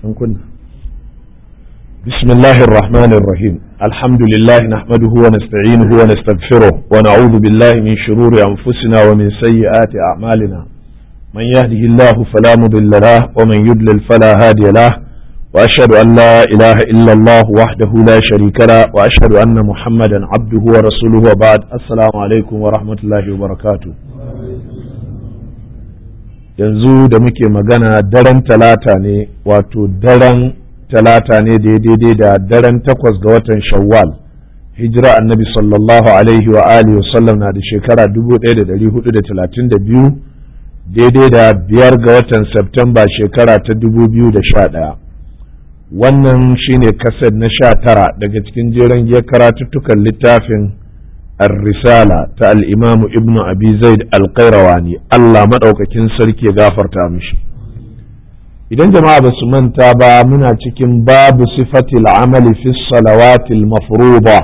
كنا بسم الله الرحمن الرحيم الحمد لله نحمده ونستعينه ونستغفره ونعوذ بالله من شرور أنفسنا ومن سيئات أعمالنا من يهده الله فلا مضل له ومن يضلل فلا هادي له وأشهد أن لا إله إلا الله وحده لا شريك له وأشهد أن محمدا عبده ورسوله وبعد السلام عليكم ورحمة الله وبركاته yanzu da muke magana daren talata ne wato daren talata ne daidai da daren takwas ga watan shawwal hijira annabi sallallahu alaihi wa alihi wasallam na da shekara 1432 daidai da biyar ga watan Septemba shekara ta 2011 wannan shine kased na sha tara daga cikin jeren giyar karatuttukan littafin الرسالة تا الإمام ابن أبي زيد القيرواني الله مدعوككين سركي غافر تامشي idan jama'a ba su manta ba muna cikin babu sifatil amali fi salawatil mafruḍa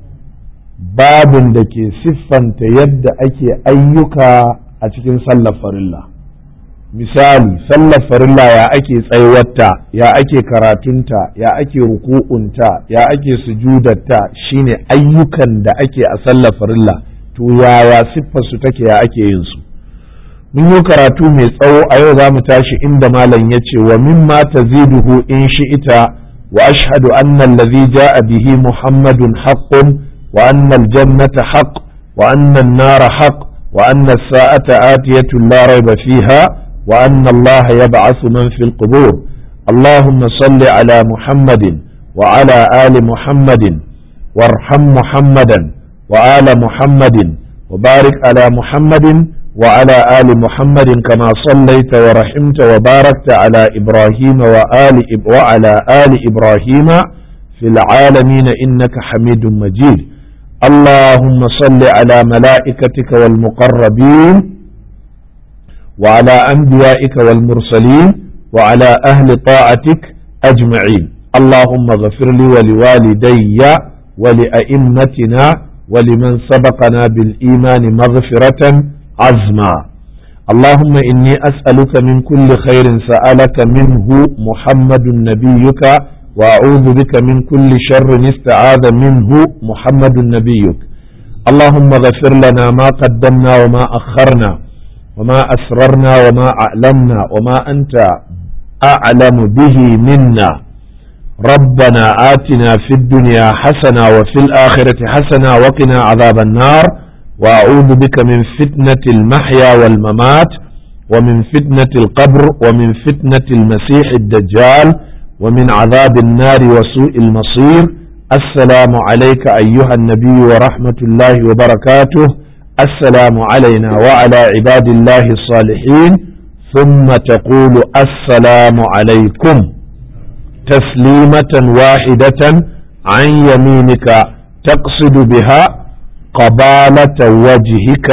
babin da ke siffanta yadda ake ayyuka a cikin sallar farilla misali sallar farilla ya ake tsayuwarta ya ake karatunta ya ake ruku'unta ya ake sujudarta shine ayyukan da ake a sallar farilla to yaya siffar su take ya ake yin su mun yi karatu mai tsawo a yau za mu tashi inda malam ya ce wa mimma taziduhu in shi'ita wa ashhadu anna allazi ja'a bihi muhammadun haqqun wa anna aljannata haqq wa anna an-nara haqq wa anna as-sa'ata atiyatun la rayba fiha وأن الله يبعث من في القبور اللهم صل على محمد وعلى آل محمد وارحم محمدا وآل محمد وبارك على محمد وعلى آل محمد كما صليت ورحمت وباركت على إبراهيم وآل وعلى آل إبراهيم في العالمين إنك حميد مجيد اللهم صل على ملائكتك والمقربين وعلى أنبيائك والمرسلين وعلى أهل طاعتك أجمعين اللهم اغفر لي ولوالدي ولأئمتنا ولمن سبقنا بالإيمان مغفرة عزما اللهم إني أسألك من كل خير سألك منه محمد نبيك وأعوذ بك من كل شر استعاذ منه محمد نبيك اللهم اغفر لنا ما قدمنا وما أخرنا وما أسررنا وما أعلمنا وما أنت أعلم به منا ربنا آتنا في الدنيا حسنة وفي الآخرة حسنة وقنا عذاب النار وأعوذ بك من فتنة المحيا والممات ومن فتنة القبر ومن فتنة المسيح الدجال ومن عذاب النار وسوء المصير السلام عليك أيها النبي ورحمة الله وبركاته السلام علينا وعلى عباد الله الصالحين ثم تقول السلام عليكم تسليمة واحدة عن يمينك تقصد بها قبالة وجهك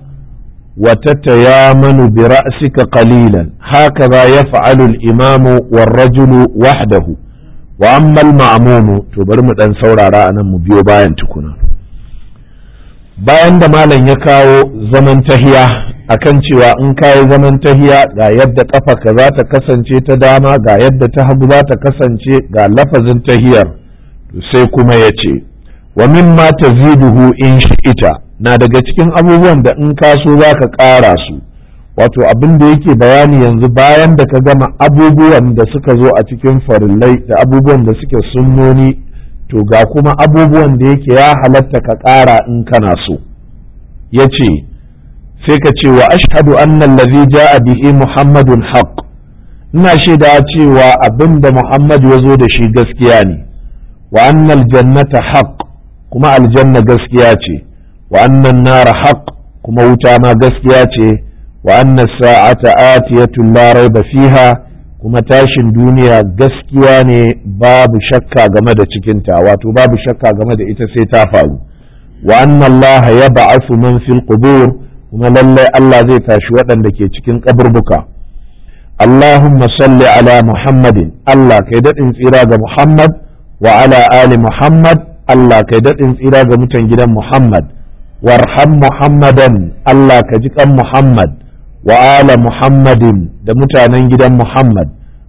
وتتيامن برأسك قليلا هكذا يفعل الإمام والرجل وحده وأما المأموم تبرمت أن سورة رأنا مبيو باين تكون bayan da malam ya kawo zaman tahiya akan cewa in kayi zaman tahiya ga yadda ka za ta kasance ta dama ga yadda ta hagu za ta kasance ga lafazin tahiyar sai kuma ya ce wa mimma taziduhu in shi'ita na daga cikin abubuwan da in ka so za ka ƙara su wato abin da yake bayani yanzu bayan da ka gama abubuwan da suka zo a cikin farillai da abubuwan da suke sunnoni to ga kuma abubuwan da yake ya halatta ka ƙara in kana so ya ce sai ka ce wa ashhadu annan lazi ja'a bihi muhammadun haqq ina shaida cewa abin da muhammad ya zo da shi gaskiya ne wa annal jannata haqq kuma aljanna gaskiya ce wa annan nara haqq kuma wuta ma gaskiya ce wa annas sa'ata atiyatun la raiba fiha kuma tashin duniya gaskiya ne babu shakka game da cikinta wato babu shakka game da ita sai ta faru wa anna Allah ya ba'asu man fil qubur kuma lallai Allah zai tashi waɗanda ke cikin kaburbuka Allahumma salli ala Muhammadin Allah kai daɗin tsira ga Muhammad wa ala ali Muhammad Allah kai daɗin tsira ga mutan gidan Muhammad warham Muhammadan Allah ka ji kan Muhammad wa ala Muhammadin da mutanen gidan Muhammad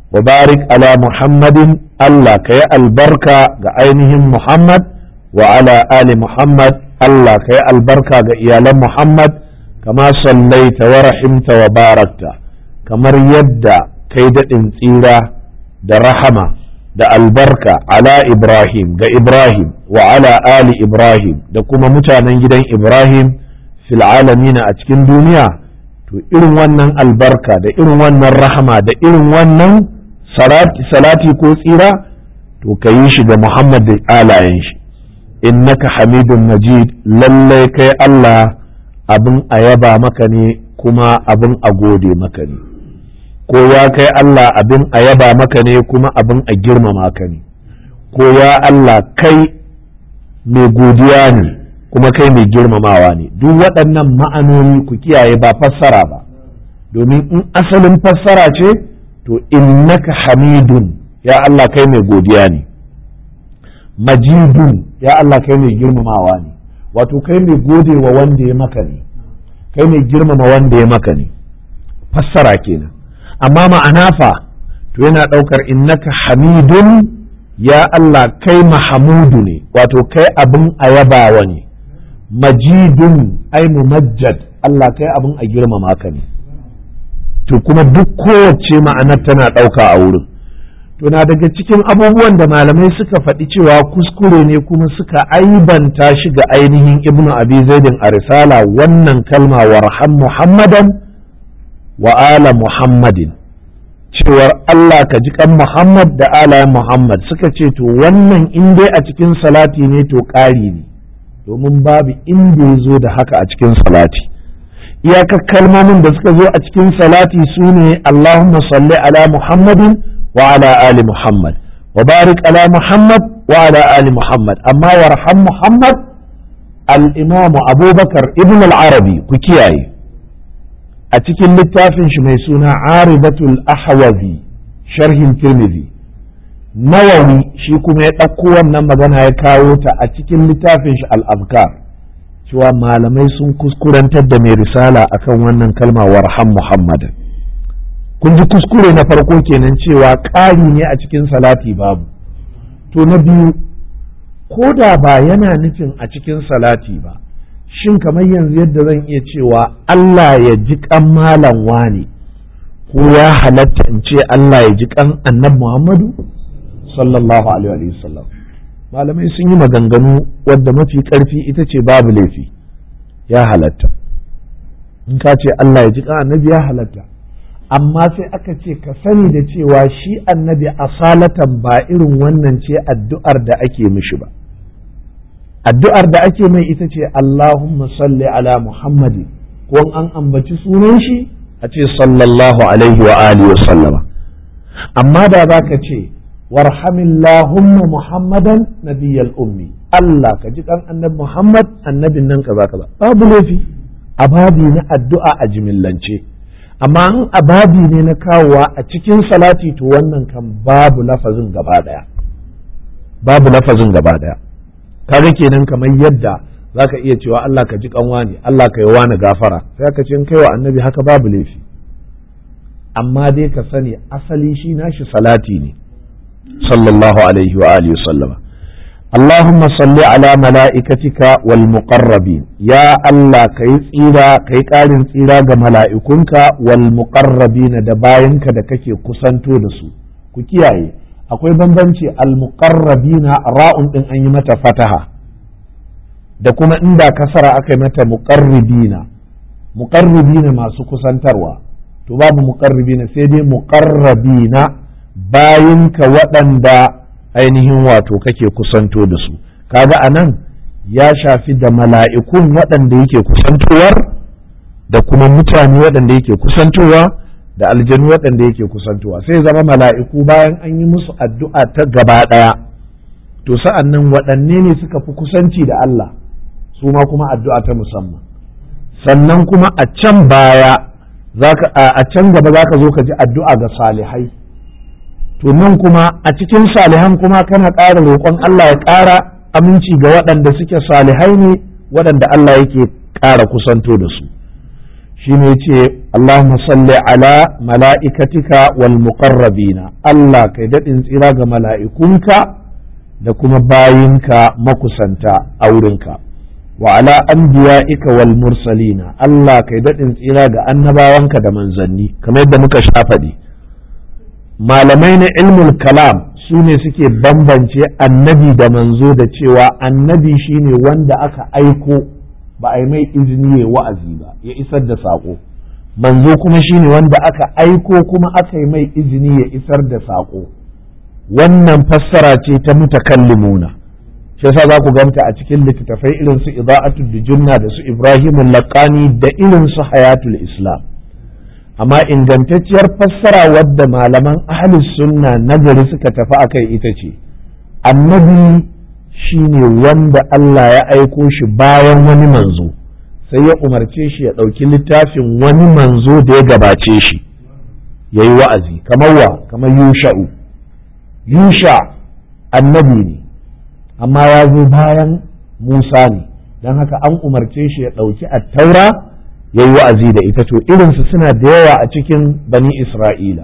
wa barik ala muhammadin Allah ka yi albarka ga ainihin muhammad wa ala ali muhammad Allah ka yi albarka ga iyalan muhammad kama sallaita wa rahimta wa barakta kamar yadda kai daɗin tsira da rahama da albarka ala ibrahim ga ibrahim wa ala ali ibrahim da kuma mutanen gidan ibrahim fil alamina a cikin duniya to irin wannan albarka da irin wannan rahama da irin wannan salati ko tsira to ka yi shi ga Muhammad da alayen shi innaka hamidun majid lallai kai Allah abin a yaba maka ne kuma abin a gode maka ne ko ya kai Allah abin a yaba maka ne kuma abin a girmama ka ne ko ya Allah kai mai godiya ne kuma kai mai girmamawa ne duk waɗannan ma'anoni ku kiyaye ba fassara ba domin in asalin fassara ce to innaka hamidun ya Allah kai mai godiya ne majidun ya Allah kai mai girmamawa ne wato kai mai gode wa wanda ya maka ne kai mai girmama wanda ya maka ne fassara kenan amma ma'ana fa to yana ɗaukar innaka hamidun ya Allah kai mahamudu ne wato kai abin a yabawa ne majidun ai mumajjad Allah kai abin a girmama ka ne to kuma duk kowace ma'anar tana ɗauka a wurin to na daga cikin abubuwan da malamai suka faɗi cewa kuskure ne kuma suka aibanta shi ga ainihin ibnu abi zaidin a risala wannan kalma warham muhammadan wa ala muhammadin cewar Allah ka ji kan muhammad da ala muhammad suka ce to wannan in dai a cikin salati ne to ƙari ne domin babu inda ya zo da haka a cikin salati iyakar kalmomin da suka zo a cikin salati su ne Allahumma salli ala muhammadin وعلى آل محمد وبارك على محمد وعلى آل محمد أما ورحم محمد الإمام أبو بكر ابن العربي كياي أتكن للتافن شميسونا عارضة الأحوذي شرح الترمذي nawawi shi kuma ya ɗauko wannan magana ya kawo ta a cikin littafin shi al-azkar cewa malamai sun kuskurantar da mai risala akan wannan kalma warham muhammadan kun ji kuskure na farko kenan cewa ƙari ne a cikin salati babu to na biyu ko da ba yana nufin a cikin salati ba shin kamar yanzu yadda zan iya cewa Allah ya ji kan malam wane ko ya halatta in ce Allah ya ji kan annab Muhammadu sallallahu alaihi wasallam malamai sun yi maganganu wadda mafi karfi ita ce babu laifi ya halatta in ka ce Allah ya ji kan annabi ya halatta amma sai aka ce ka sani da cewa shi annabi asalatan ba irin wannan ce addu'ar da ake mishi ba addu'ar da ake mai ita ce Allahumma salli ala Muhammadi ko an ambaci sunan shi a ce sallallahu alaihi wa alihi wa sallama amma da za ka ce warhamillahumma Muhammadan nabiyyal ummi Allah ka ji kan annabi Muhammad annabin nan kaza kaza babu laifi a babi na addu'a a jimillance amma in ababi ne na kawowa a cikin salati to wannan kan babu lafazin gaba daya babu lafazin gaba daya kaga kenan kamar yadda zaka iya cewa Allah ka ji kanwa ne Allah ka yi wani gafara sai ka ce in kai wa annabi haka babu laifi amma dai ka sani asali shi nashi salati ne sallallahu alaihi wa alihi sallama اللهم صل على ملائكتك والمقربين يا الله كي tsira kai ƙarin tsira ga mala'ikunka wal muqarrabin da bayanka da kake kusanto da su ku kiyaye akwai bambanci al muqarrabina ra'un din an yi mata fataha da kuma inda kasara aka yi mata muqarribina muqarribina masu kusantarwa to babu muqarribina sai dai muqarrabina bayinka waɗanda ainihin wato kake kusanto da su kaga a nan ya shafi da mala'ikun waɗanda yake kusantowar da kuma mutane waɗanda yake kusantowa da aljanu waɗanda yake kusantowa sai zama mala'iku bayan an yi musu addu'a ta gaba ɗaya to sa'an nan waɗanne ne suka fi kusanci da Allah su ma kuma addu'a ta musamman sannan kuma a can baya a can gaba za ka zo ka ji addu'a ga salihai to nan kuma a cikin salihan kuma kana ƙara roƙon Allah ya ƙara aminci ga waɗanda suke salihai ne waɗanda Allah yake ƙara kusanto da su shi ne ce Allahumma salli ala mala'ikatika wal muqarrabina Allah kai daɗin tsira ga mala'ikunka da kuma bayinka makusanta a wurinka wa ala anbiya'ika wal mursalina Allah kai daɗin tsira ga annabawanka da manzanni kamar yadda muka sha faɗi malamai na ilmul kalam su ne suke bambance annabi da manzo da cewa annabi shine wanda aka aiko ba a yi mai izini ya wa'azi ba ya isar da saƙo manzo kuma shine wanda aka aiko kuma aka yi mai izini ya isar da saƙo wannan fassara ce ta mutakallimuna shi yasa za ku ganta a cikin littattafai irin su ida'atul dijunna da su ibrahimul laqani da irin su hayatul islam amma ingantacciyar fassara wadda malaman ahli sunna nagari suka tafi akai ita ce annabi shine wanda Allah ya aiko shi bayan wani manzo sai ya umarce shi ya ɗauki littafin wani manzo da ya gabace shi ya yi wa'azi kamar wa kamar yusha'u yusha annabi ne amma ya zo bayan musa ne don haka an umarce shi ya ɗauki attaura ya yi wa'azi da ita to irinsu suna da yawa a cikin bani isra'ila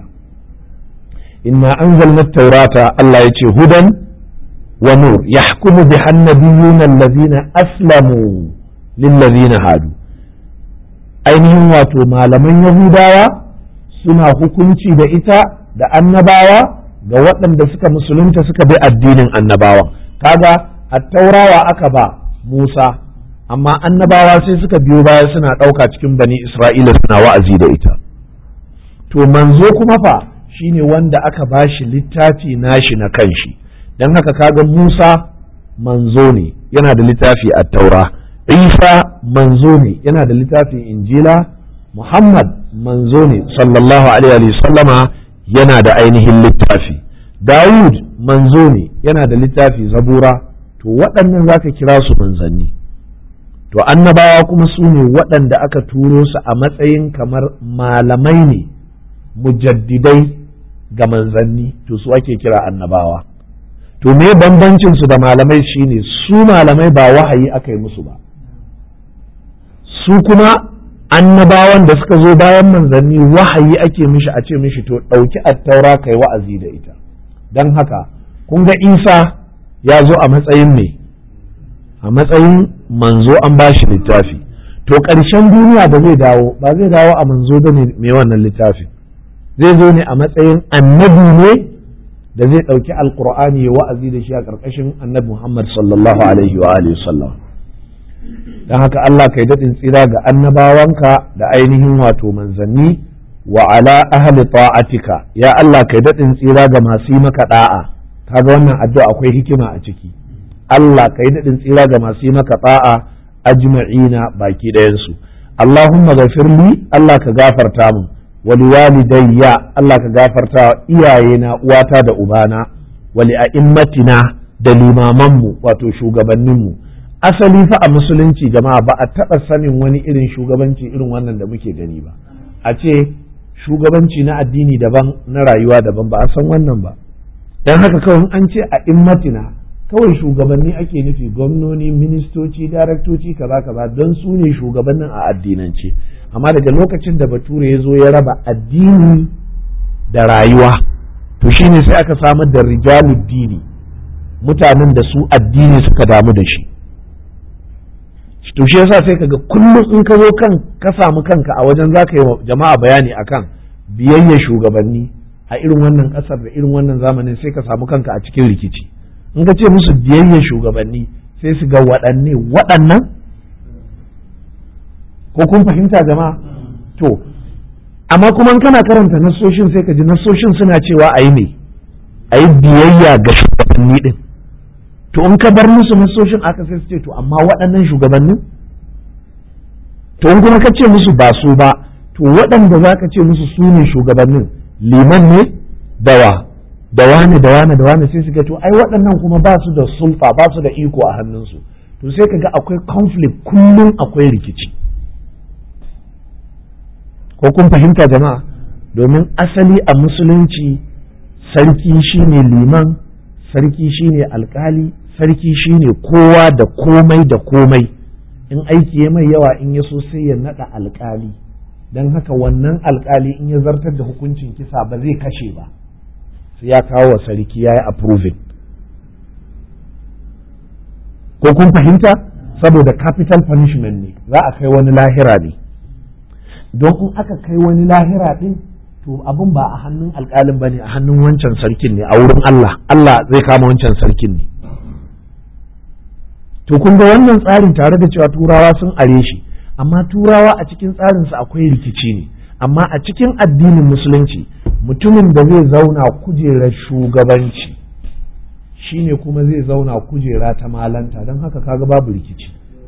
inna anzalna taurata Allah ya ce hudan wa nur yahkumu biha annabiyuna allazina aslamu lillazina hadu ainihin wato malaman yahudawa suna hukunci da ita da annabawa ga waɗanda suka musulunta suka bi addinin annabawan kaga attaurawa aka ba Musa amma annabawa sai suka biyo baya suna ɗauka cikin bani Isra'ila suna wa'azi da ita to manzo kuma fa shine wanda aka ba shi littafi nashi na kanshi don haka kaga Musa manzo ne yana da littafi a taura Isa manzo ne yana da littafin injila Muhammad manzo ne sallallahu alaihi sallama yana da ainihin littafi Dawud manzo ne yana da littafi zabura to waɗannan za ka kira su manzanni to annabawa kuma su ne waɗanda aka turo su a matsayin kamar malamai ne mujaddidai ga manzanni to su ake kira annabawa to me bambancin su da malamai shine su malamai ba wahayi aka yi musu ba su kuma annabawan da suka zo bayan manzanni wahayi ake mishi a ce mishi to ɗauki attaura kai wa'azi da ita don haka kun ga isa ya zo a matsayin me a matsayin manzo an ba shi littafi to ƙarshen duniya ba zai dawo ba zai dawo a manzo ba ne mai wannan littafin zai zo ne a matsayin annabi ne da zai ɗauki alkur'ani ya wa'azi da shi a ƙarƙashin annabi muhammad sallallahu alaihi wa alihi sallam don haka Allah kai daɗin tsira ga annabawanka da ainihin wato manzanni wa ala ahli ta'atika ya Allah kai daɗin tsira ga masu yi maka da'a kaga wannan addu'a akwai hikima a ciki Allah kai daɗin tsira ga masu yi maka da'a ajma'ina baki ɗayansu Allahumma ghafirli Allah ka gafarta min wali walidayya Allah ka gafarta wa iyayena uwata da ubana wali a'immatina da limamanmu wato shugabanninmu asali fa a musulunci jama'a ba a taɓa sanin wani irin shugabanci irin wannan da muke gani ba a ce shugabanci na addini daban na rayuwa daban ba a san wannan ba don haka kawai an ce a immatina kawai shugabanni ake nufi gwamnoni ministoci daraktoci kaza kaza don su ne shugabannin a addinance amma daga lokacin da bature ya zo ya raba addini da rayuwa to shine sai aka samar da rijaluddini mutanen da su addini suka damu da shi to shi yasa sai kaga kullum in ka zo kan ka samu kanka a wajen za ka yi wa jama'a bayani akan biyayya shugabanni a irin wannan kasar da irin wannan zamanin sai ka samu kanka a cikin rikici in ka ce musu biyayya shugabanni sai su ga waɗanne waɗannan ko kun fahimta jama'a to amma kuma kana karanta nassoshin sai ka ji nassoshin suna cewa a yi ne a yi biyayya ga shugabanni din to in ka bar musu nasoshin aka sai su ce to amma waɗannan shugabannin to in kuma ka ce musu ba su ba to waɗanda za ka ce musu su ne shugabannin liman ne dawa da wane da wane da wane sai su ga to ai waɗannan kuma ba su da sulfa ba su da iko a hannunsu to sai ka ga akwai conflict kullum akwai rikici ko kun fahimta jama'a domin asali a musulunci sarki shine liman sarki shine alkali sarki shine kowa da komai da komai in aiki ya mai yawa in ya so sai ya nada alkali don haka wannan alkali in ya zartar da hukuncin kisa ba zai kashe ba sai ya kawo wa sarki ya yi approving ko kun fahimta saboda capital punishment ne za a kai wani lahira ne don in aka kai wani lahira din to abin ba a hannun alkalin ba ne a hannun wancan sarkin ne a wurin Allah Allah zai kama wancan sarkin ne to kun ga wannan tsarin tare da cewa turawa sun are shi amma turawa a cikin tsarinsu akwai rikici ne amma a cikin addinin musulunci mutumin da zai zauna kujerar shugabanci shine kuma zai zauna kujera ta malanta don haka kaga babu rikici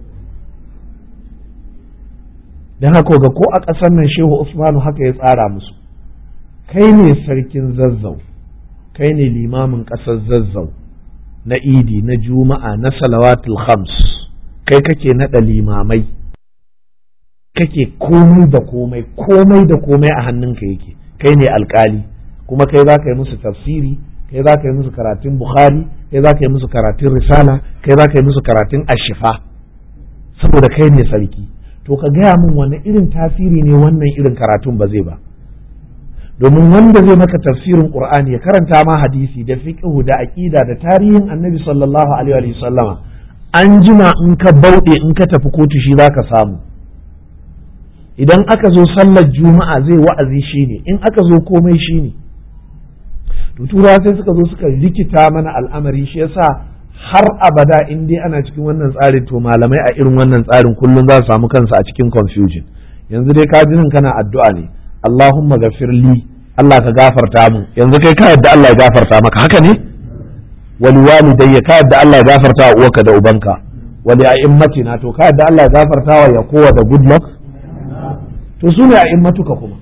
don haka ga ko a ƙasar nan shehu usmanu haka ya tsara musu kai ne sarkin zazzau kai ne limamin ƙasar zazzau na idi na juma'a na salawatul khams kai kake naɗa limamai kake komai da komai komai da komai a hannunka yake kai ne alkali kuma kai za ka yi musu tafsiri kai za ka yi musu karatun bukhari kai za ka yi musu karatun risala kai za ka yi musu karatun ashifa saboda kai ne sarki to ka gaya min wani irin tasiri ne wannan irin karatun ba zai ba domin wanda zai maka tafsirin qur'ani ya karanta ma hadisi da fiqhu da aqida da tarihin annabi sallallahu alaihi wa sallama an jima in ka bauɗe in ka tafi kotu shi zaka samu idan aka zo sallar juma'a zai wa'azi shine in aka zo komai shine to turawa sai suka zo suka rikita mana al'amari shi yasa har abada in dai ana cikin wannan tsarin to malamai a irin wannan tsarin kullum za su samu kansu a cikin confusion yanzu dai ka jinin kana addu'a ne Allahumma gafir li Allah ka gafarta mu yanzu kai ka yadda Allah ya gafarta maka haka ne wali walidayya ka yadda Allah ya gafarta wa uwarka da ubanka wali a'immatina to ka yadda Allah ya gafarta wa yakowa da good luck to su ne a'immatuka kuma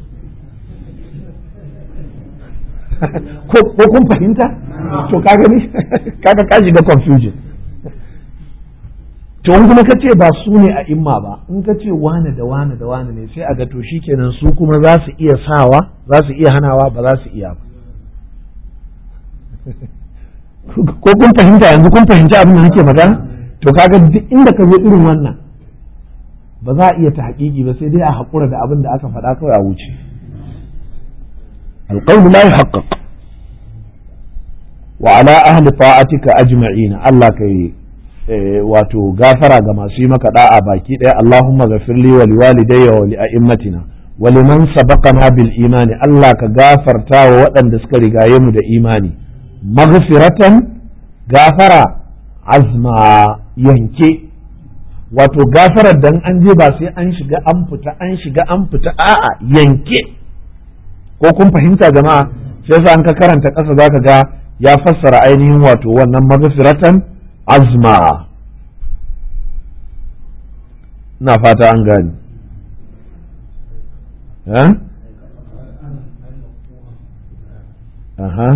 ko kun fahimta to ka gani kaga ka shiga confusion to in kuma ka ce ba su ne a imma ba in ka ce wane da wane da wane ne sai a ga to shikenan su kuma za su iya sawa za su iya hanawa ba za su iya ba ko kun fahimta yanzu kun fahimci abin da nake magana to kaga duk inda ka zo irin wannan ba za a iya ta haƙiƙi ba sai dai a haƙura da abin da aka faɗa kawai a wuce القول لا يحقق وعلى أهل طاعتك أجمعين الله كي wato gafara ga masu yi maka da'a baki ɗaya Allahumma ghafir li wa liwalidayya wa li a'immatina wa liman sabaqana bil imani Allah ka gafarta wa waɗanda suka rigaye mu da imani maghfiratan gafara azma yanke wato gafarar dan an je ba sai an shiga an fita an shiga an fita a'a yanke ko kun fahimta jama'a sai yasa an ka karanta ƙasa zaka ga ya fassara ainihin wato wannan maghfiratan azma na fata an gani aha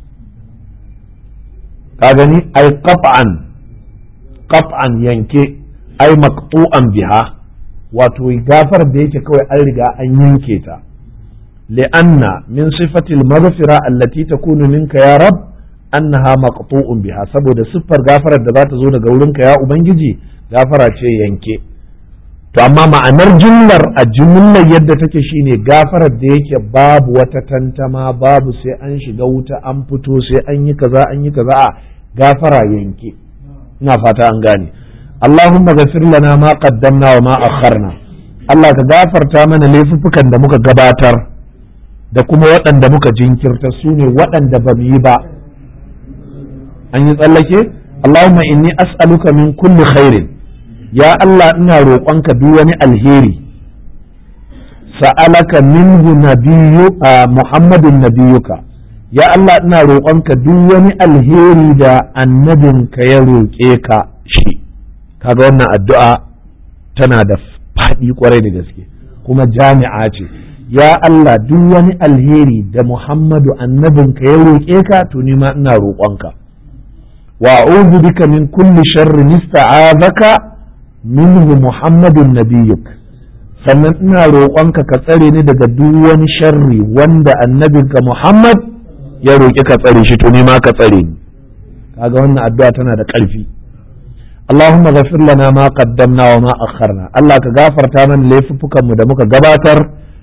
ka gani ai qat'an qat'an yanke ai maqtu'an biha wato gafar da yake kawai an riga an yanke ta li'anna min sifatil maghfira allati takunu minka ya rab annaha maqtu'un biha saboda siffar gafarar da za ta zo daga wurinka ya ubangiji gafara ce yanke to amma ma'anar jumlar a jumlar yadda take shine gafarar da yake babu wata tantama babu sai an shiga wuta an fito sai an yi kaza an yi kaza a gafara yanke ina fata an gane Allahumma ghafir lana ma qaddamna wa ma akharna Allah ka gafarta mana laifuffukan da muka gabatar da kuma waɗanda muka jinkirta su ne waɗanda ba mu yi ba an yi tsallake Allahumma inni as'aluka min kulli khairin ya Allah ina roƙonka duk wani alheri sa'alaka minhu nabiyyu Muhammadun nabiyuka ya Allah ina roƙonka duk wani alheri da annabinka ya roƙe ka shi kaga wannan addu'a tana da faɗi kwarai da gaske kuma jami'a ce ya Allah duk wani alheri da Muhammadu annabinka ya roƙe ka to ni ma ina roƙonka wa a'udhu bika min kulli sharrin ista'azaka minhu Muhammadun nabiyyuk sannan ina roƙonka ka tsare ni daga duk wani sharri wanda annabinka Muhammad ya roƙi ka tsare shi to ni ma ka tsare ni kaga wannan addu'a tana da ƙarfi Allahumma ghafir lana ma qaddamna wa ma akharna Allah ka gafarta mana laifuffukan mu da muka gabatar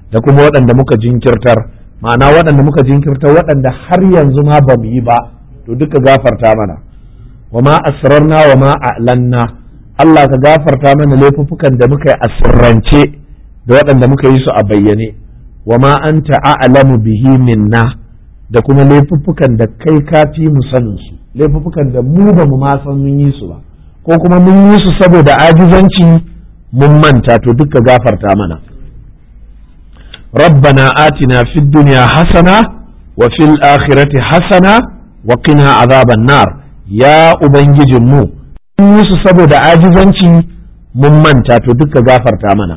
da kuma waɗanda muka jinkirtar ma'ana waɗanda muka jinkirtar waɗanda har yanzu ma ba mu yi ba to duka gafarta mana wa ma asrarna wa ma a'lanna Allah ka gafarta mana laifuffukan da muka yi a sirrance da waɗanda muka yi su a bayyane wa ma anta a'lamu bihi minna da kuma laifuffukan da kai ka fi mu sanin su laifuffukan da mu ba mu ma san mun yi su ba ko kuma mun yi su saboda ajizanci mun manta to duka gafarta mana ربنا آتنا في الدنيا حسنة وفي الآخرة حسنة وقنا عذاب النار يا أبنجي مو يوسف سبو دا عاجزانشي ممن تاتو دك غافر تامنا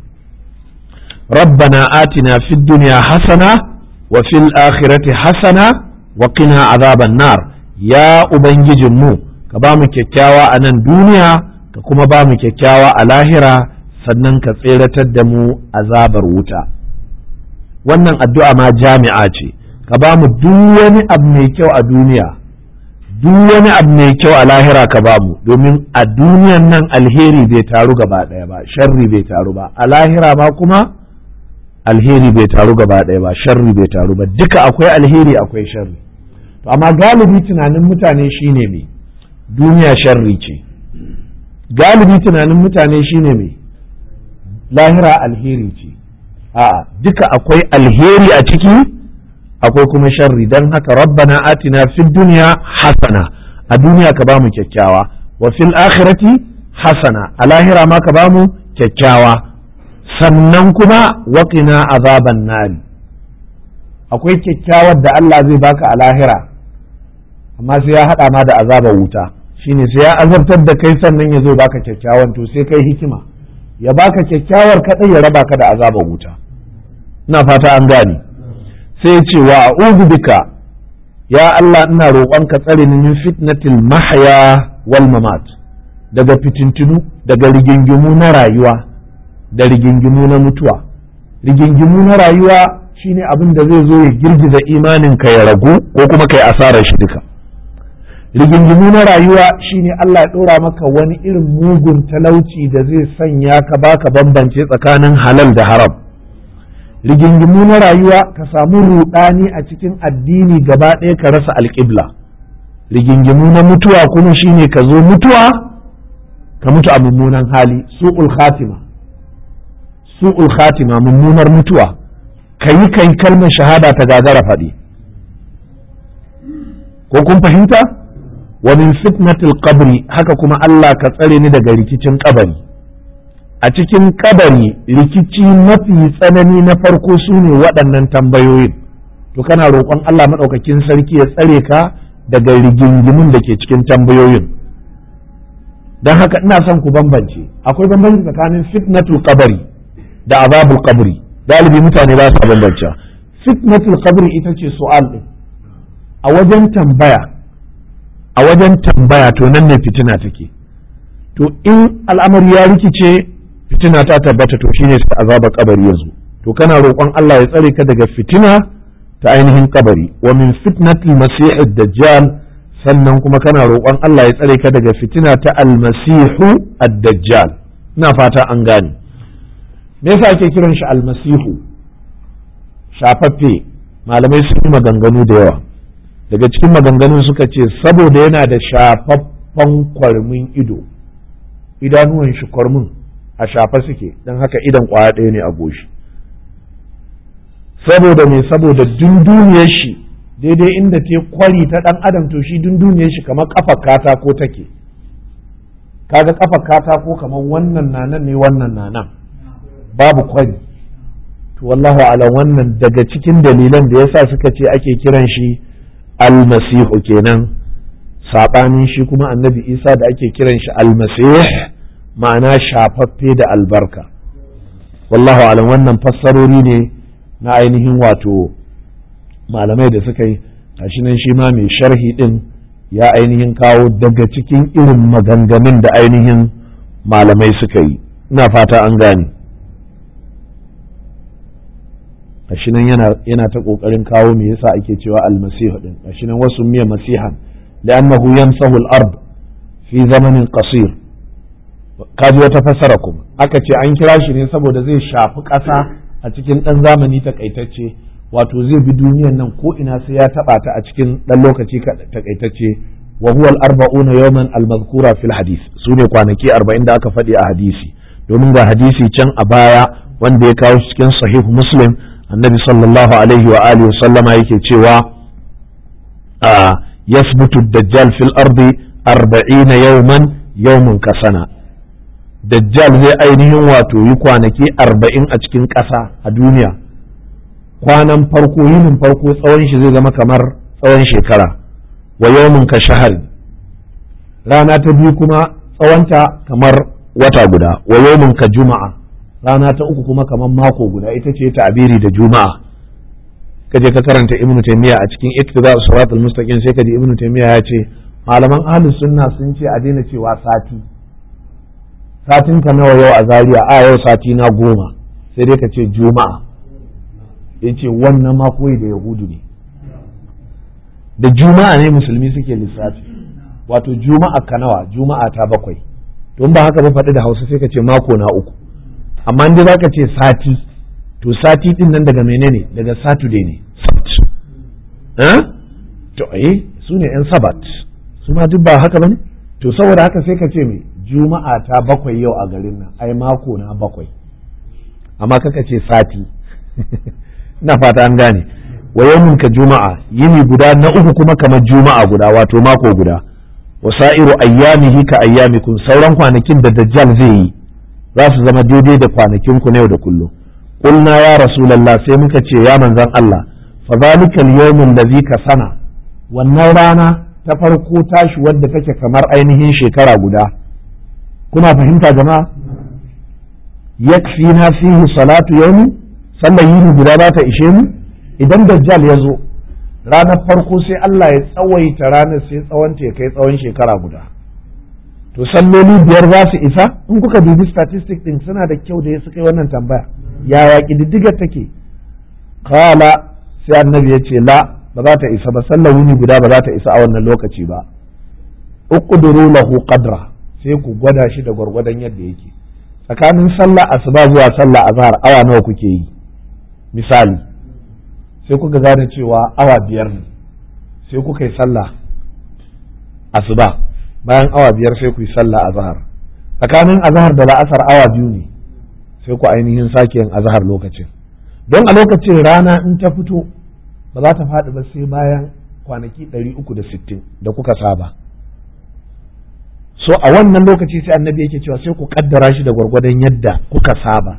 ربنا آتنا في الدنيا حسنة وفي الآخرة حسنة وقنا عذاب النار يا أبنجي مو كبامو كيكاوا أنا الدنيا كما بامو كيكاوا الاهرة sannan ka tseratar da mu azabar wuta wannan addu'a ma jami'a ce ka ba mu duk wani abu mai kyau a duniya duk wani abu mai kyau a lahira ka ba mu domin a duniyan nan alheri bai taru gaba ɗaya ba sharri bai taru ba a lahira ma kuma alheri bai taru gaba ɗaya ba sharri bai taru ba duka akwai alheri akwai sharri to amma galibi tunanin mutane shine me duniya sharri ce galibi tunanin mutane shine me lahira alheri ce a'a duka akwai alheri a ciki akwai kuma sharri don haka rabbana atina fid dunya hasana a duniya ka bamu kyakkyawa wa fil akhirati hasana a lahira ma ka bamu kyakkyawa sannan kuma waqina azaban nari akwai kyakkyawar da Allah zai baka a lahira amma sai ya hada ma da azabar wuta shine sai ya azabtar da kai sannan ya zo baka kyakkyawan to sai kai hikima ya baka kyakkyawar kadai ya raba ka da azabar wuta ina fata an gane sai ce wa a'udhu bika ya Allah ina roƙon ka tsare ni min fitnatil mahya wal mamat daga fitintunu daga rigingimu na rayuwa da rigingimu na mutuwa rigingimu na rayuwa shine abin da zai zo ya girgiza imanin ka ya ragu ko kuma kai asarar shi duka rigingimu na rayuwa shine Allah ya ɗora maka wani irin mugun talauci da zai sanya ka baka bambance tsakanin halal da haram rigingimu na rayuwa ka samu rudani a cikin addini gaba ɗaya ka rasa alƙibla rigingimu na mutuwa kuma shine ka zo mutuwa ka mutu a mummunan hali su'ul khatima su'ul khatima mummunar mutuwa ka yi kai kalmar shahada ta gagara faɗi ko kun fahimta wa min fitnatil qabri haka kuma Allah ka tsare ni daga rikicin kabari a cikin kabari rikici mafi tsanani na farko su ne waɗannan tambayoyin to kana roƙon Allah maɗaukakin sarki ya tsare ka daga rigingimin da ke cikin tambayoyin don haka ina son ku bambance akwai bambanci tsakanin fitnatul kabari da azabul kabari galibi mutane ba su bambance fitnatul kabari ita ce su'al ɗin a wajen tambaya a wajen tambaya to nan ne fitina take to in al'amari ya rikice fitina ta tabbata to shine sai azaba kabari yazo to kana roƙon Allah ya tsare ka daga fitina ta ainihin kabari wa min fitnatil masih dajjal sannan kuma kana roƙon Allah ya tsare ka daga fitina ta almasihu ad-dajjal ina fata an gane me yasa ake kiran shi almasihu shafaffe malamai sun yi maganganu da yawa daga cikin maganganun suka ce saboda yana da shafaffen kwarmin ido idanuwan shi kwarmin a shafa suke don haka idan kwaya ɗaya ne a goshi saboda me saboda dunduniyar shi daidai inda ta kwari ta ɗan adam to shi dunduniyar shi kamar kafa katako take kaga kafa katako kamar wannan nanan ne wannan nanan babu kwari to wallahu ala wannan daga cikin dalilan da yasa suka ce ake kiran shi almasihu kenan saɓanin shi kuma annabi isa da ake kiran shi almasih ma'ana shafaffe da albarka wallahu alam wannan fassarori ne na ainihin wato malamai da suka yi shi nan shi ma mai sharhi din ya ainihin kawo daga cikin irin maganganun da ainihin malamai suka yi ina fata an gane shi nan yana ta kokarin kawo me yasa ake cewa almasihu din shi nan wasu miya masihan li'annahu yamsahu al-ard fi zamanin qasir kaji wata fassara kuma aka ce an kira shi ne saboda zai shafi ƙasa a cikin ɗan zamani takaitacce wato zai bi duniyan nan ko ina sai ya taɓa ta a cikin ɗan lokaci takaitacce wa huwa al-arba'una yawman al-mazkura fil hadith sune kwanaki 40 da aka faɗi a hadisi domin ga hadisi can a baya wanda ya kawo cikin sahih muslim annabi sallallahu alaihi wa alihi sallama yake cewa yasbutu dajjal fil ardi 40 yawman yawmun kasana dajjal zai ainihin wato yi kwanaki 40 a cikin ƙasa a duniya kwanan farko yinin farko tsawon shi zai zama kamar tsawon shekara wa yawmin ka shahari rana ta biyu kuma tsawonta kamar wata guda wa yawmin ka juma'a rana ta uku kuma kamar mako guda ita ce ta'abiri da juma'a kaje ka karanta ibnu taymiya a cikin iktidar siratal mustaqim sai kaji ibnu taymiya ya ce malaman ahlus sunna sun ce a daina cewa sati satin ka nawa yau a zaria a yau sati na goma sai dai ka ce juma'a yace wannan ma koyi da yahudu ne da juma'a ne musulmi suke lissafi wato juma'a ka nawa juma'a ta bakwai don ba haka ba faɗi da hausa sai ka ce mako na uku amma inda za ka ce sati to sati din nan daga menene daga saturday ne to eh su ne yan sabat su ma duk ba haka bane to saboda haka sai ka ce me juma'a ta bakwai yau a garin nan ai mako na bakwai amma kaka ce sati ina fata an gane wa yawmin ka juma'a yini guda na uku kuma kamar juma'a guda wato mako guda wa sa'iru ayyamihi ka ayyamikum sauran kwanakin da dajjal zai yi za su zama daidai da kwanakin ku na yau da kullum qulna ya rasulullah sai muka ce ya manzon Allah fa zalika al-yawm allazi ka sana wannan rana ta farko tashi wadda take kamar ainihin shekara guda kuna fahimta jama'a yakfina fihi salatu yawmi sallar yini guda za ta ishe mu idan dajjal ya zo ranar farko sai Allah ya tsawaita ranar sai tsawonta ya kai tsawon shekara guda to salloli biyar za su isa in kuka dubi statistic din suna da kyau da ya suka yi wannan tambaya yaya ƙididdigar take kala sai annabi ya ce la ba za ta isa ba sallar wuni guda ba za ta isa a wannan lokaci ba uqduru lahu qadra sai ku gwada shi da gwargwadon yadda yake tsakanin sallah asuba zuwa sallah azhar awa nawa kuke yi misali sai kuka gane cewa awa biyar ne sai kuka yi sallah asuba bayan awa biyar sai ku yi sallah azhar tsakanin azhar da la'asar awa biyu ne sai ku ainihin sake yin azhar lokacin don a lokacin rana in ta fito ba za ta faɗi ba sai bayan kwanaki 360 da kuka saba so a wannan lokaci sai annabi yake cewa sai ku kaddara shi da gwargwadon yadda kuka saba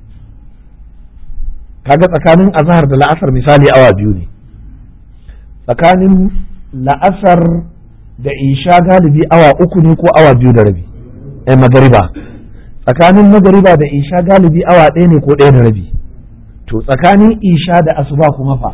kaga tsakanin azhar da la'asar misali awa biyu ne tsakanin la'asar da isha galibi awa uku ne ko awa biyu da rabi eh magariba tsakanin magariba da isha galibi awa ɗaya ne ko ɗaya da rabi to tsakanin isha da asuba kuma fa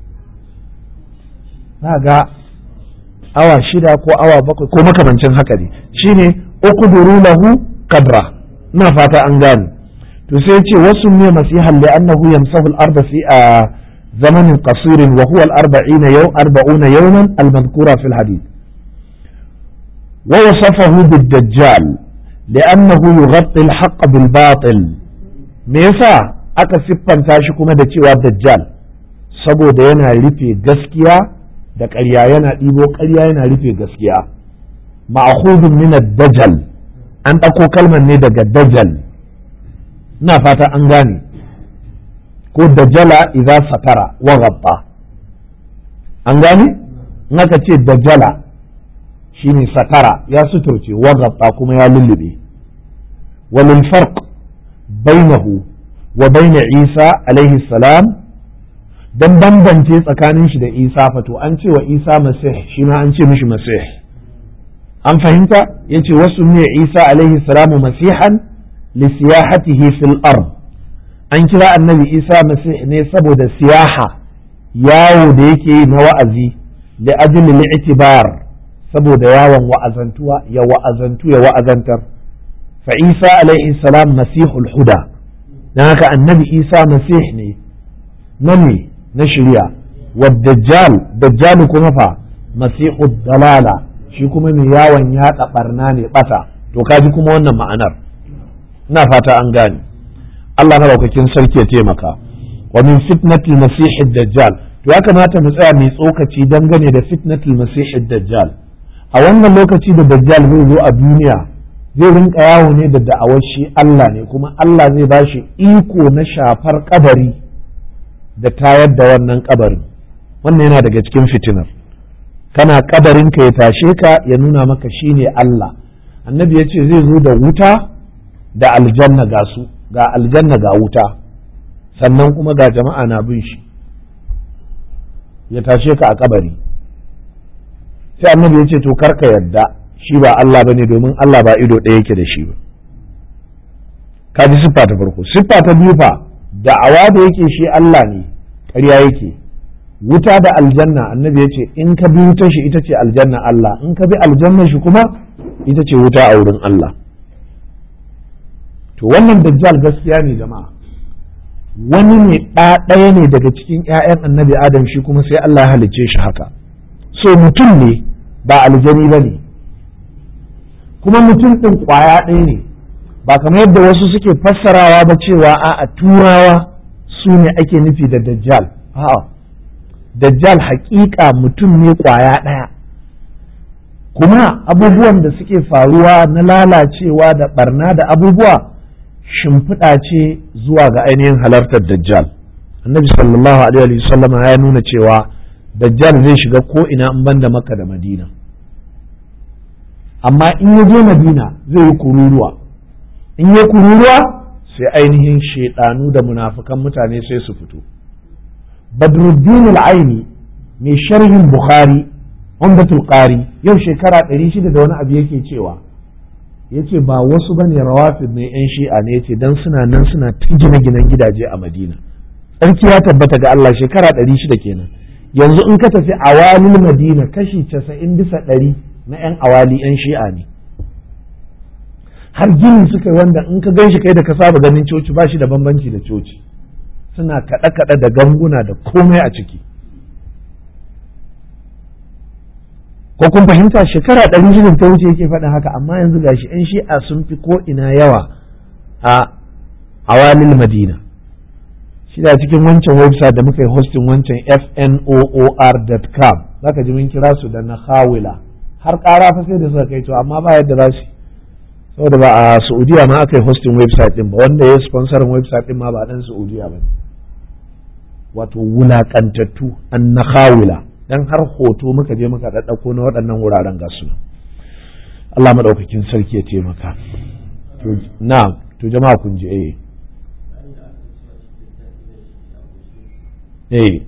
za ga awa shida ko awa bakwai ko makamancin haka ne shine uqduru lahu kadra ina fata an gane to sai ce wasu ne masihan li annahu yamsahu al-ardh fi a zamanin qasirin wa huwa al-arba'ina yaw arba'una yawman al-madhkura fi al-hadith wa wasafahu bid-dajjal li'annahu yughatti al-haqq bil-batil me yasa aka siffanta shi kuma da cewa dajjal saboda yana rufe gaskiya da ƙarya yana ɗibo ƙarya yana rufe gaskiya ma'khudun min ad-dajjal an ɗauko kalmar ne daga dajjal ina fata an gane ko dajjala idza satara wa ghabba an gane in aka ce dajjala shine satara ya suturce wa ghabba kuma ya lullube wa min farq bainahu wa baina Isa alaihi salam dan bambance tsakanin shi da Isa fato an ce wa Isa masih shi ma an ce mishi masih an fahimta yace wasu ne Isa alaihi salamu masihan lisiyahatihi fil ard an kira annabi Isa masih ne saboda siyaha yawo da yake yi na wa'azi da ajli li'tibar saboda yawon wa'azantuwa ya wa'azantu ya wa'azantar fa Isa alaihi salam masihul huda dan haka annabi Isa masih ne na me na shirya wa dajjal dajjal kuma fa masihud dalala shi kuma mai yawon yaɗa barna ne bata to kaji kuma wannan ma'anar ina fata an gane Allah madaukakin sarki ya taimaka wa min fitnatil masihid dajjal to ya kamata mu tsaya mai tsokaci dangane da fitnatul masihid dajjal a wannan lokaci da dajjal zai zo a duniya zai rinka yawo ne da da'awar shi Allah ne kuma Allah zai ba shi iko na shafar kabari da tayar da wannan kabarin wannan yana daga cikin fitinar kana kabarin ka ya tashe ka ya nuna maka shine Allah annabi ya ce zai zo da wuta da aljanna ga su ga aljanna ga wuta sannan kuma ga jama'a na bin shi ya tashe ka a kabari sai annabi ya ce to karka yadda shi ba Allah bane domin Allah ba ido ɗaya yake da shi ba ka ji siffa ta farko siffa ta biyu fa da'awa da yake shi Allah ne ƙarya yake wuta da aljanna annabi ya ce in ka bi wutar shi ita ce aljanna Allah in ka bi aljanna shi kuma ita ce wuta a wurin Allah to wannan dajjal gaskiya ne jama'a wani ne ɗaya ne daga cikin 'ya'yan annabi adam shi kuma sai Allah ya halicce shi haka so mutum ne ba aljani ba ne kuma mutum ɗin ƙwaya ɗaya ne ba kamar yadda wasu suke fassarawa ba cewa a turawa su ne ake nufi da dajjal a'a dajjal haƙiƙa mutum ne ƙwaya ɗaya kuma abubuwan da suke faruwa na lalacewa da barna da abubuwa shimfiɗa ce zuwa ga ainihin halartar dajjal annabi sallallahu alaihi wasallama ya nuna cewa dajjal zai shiga ko ina in banda makka da madina amma in ya je madina zai yi kururuwa in ya kururuwa sai ainihin shaidanu da munafukan mutane sai su fito badruddin al-aini mai sharhin bukhari umdatul qari yau shekara 600 da wani abu yake cewa yace ba wasu bane rawafid ne yan shi'a ne yace dan suna nan suna ta gina ginan gidaje a madina tsarki ya tabbata ga Allah shekara 600 kenan yanzu in ka tafi awalil madina kashi 90 bisa ɗari na 'yan awali 'yan shi'a ne har gini suka yi wanda in ka ganshi kai da ka saba ganin coci ba shi da bambanci da coci suna kaɗe-kaɗe da ganguna da komai a ciki ko kun fahimta shekara ɗari shida ta wuce yake faɗin haka amma yanzu gashi 'yan shi'a sun fi ko ina yawa a awalil madina shi da cikin wancan website da muka yi hosting wancan fnoor.com zaka ji mun kira su da na hawila har ƙara fa sai da suka kai to amma ba yadda za su saboda ba a Saudiya ma aka yi hosting website din ba wanda ya sponsorin website din ma ba dan Saudiya ba wato wulakantattu an na hawila dan har hoto muka je muka daddako na waɗannan wuraren gasu Allah madaukakin sarki ya taimaka to na to jama'a kun ji eh eh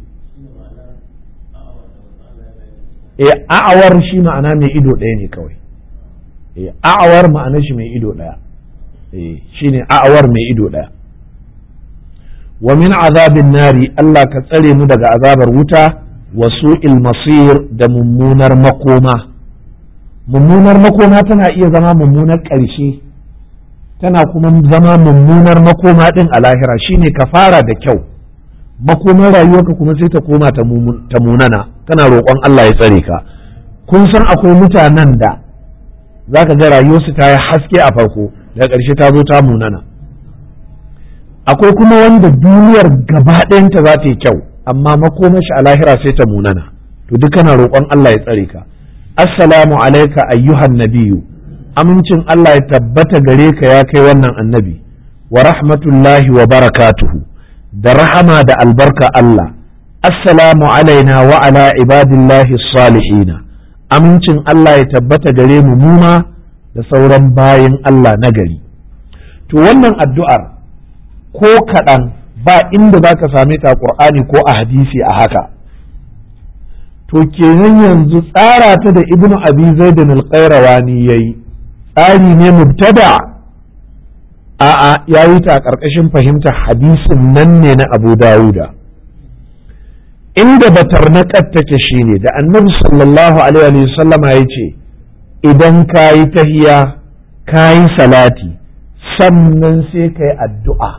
eh a'awar shi ma'ana mai ido ɗaya ne kawai eh a'awar ma'ana shi mai ido ɗaya eh shine a'awar mai ido ɗaya wa min azabin nari Allah ka tsare mu daga azabar wuta wa su'il masir da mummunar makoma mummunar makoma tana iya zama mummunar ƙarshe tana kuma zama mummunar makoma ɗin a lahira shine ka fara da kyau makomar rayuwarka kuma sai ta koma ta munana kana roƙon Allah ya tsare ka kun san akwai mutanen da za ka ga rayuwarsu ta yi haske a farko daga ƙarshe ta zo ta munana akwai kuma wanda duniyar gaba ɗayanta za ta yi kyau amma makomar shi a lahira sai ta munana to duk kana roƙon Allah ya tsare ka assalamu alaika ayyuhan nabiyu amincin Allah ya tabbata gare ka ya kai wannan annabi wa rahmatullahi wa barakatuhu da rahama da albarka Allah assalamu alaina wa ala ibadillahi salihina amincin Allah ya tabbata gare mu muma da sauran bayin Allah na gari to wannan addu'ar ko kaɗan ba inda za ka same ta ƙur'ani ko a hadisi a haka to kenan yanzu tsara ta da ibnu abi zaidin al-qayrawani yayi tsari ne mubtada a'a ya yi ta a ƙarƙashin fahimtar hadisin nan ne na abu dawuda inda batar na take shi ne da annabi sallallahu alaihi sallama ya ce idan ka yi tahiya ka yi salati sannan sai ka yi addu'a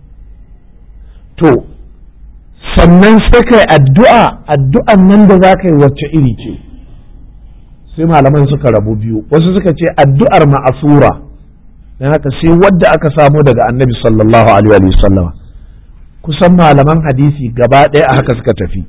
to sannan sai ka yi addu'a addu'an nan da za ka yi wacce iri ce sai malaman suka rabu biyu wasu suka ce addu'ar ma'asura don haka sai wadda aka samo daga annabi sallallahu alaihi wa sallama kusan malaman hadisi gaba ɗaya a haka suka tafi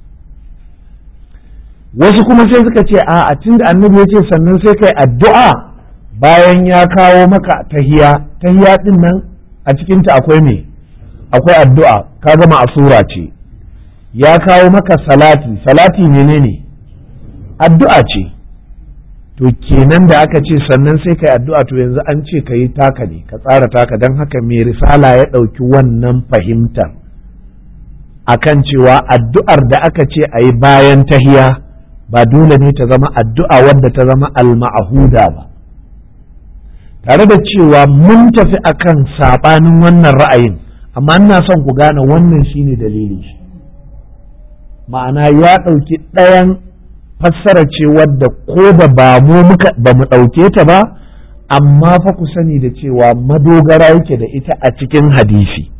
wasu kuma sai suka ce a tun da annabi ya ce sannan sai kai addu'a bayan ya kawo maka tahiya tahiya din nan a cikinta akwai me akwai addu'a ka gama asura ce ya kawo maka salati salati menene addu'a ce to kenan da aka ce sannan sai kai addu'a to yanzu an ce ka yi taka ne ka tsara taka don haka mai risala ya ɗauki wannan fahimtar akan cewa addu'ar da aka ce a yi bayan tahiya ba dole ne ta zama addu'a wadda ta zama al-ma'ahuda ba tare da cewa mun tafi akan saɓanin wannan ra'ayin amma ina son ku gane wannan shine dalilin shi ma'ana ya ɗauki ɗayan fassara ce wadda ko da ba mu muka ba mu ɗauke ta ba amma fa ku sani da cewa madogara yake da ita a cikin hadisi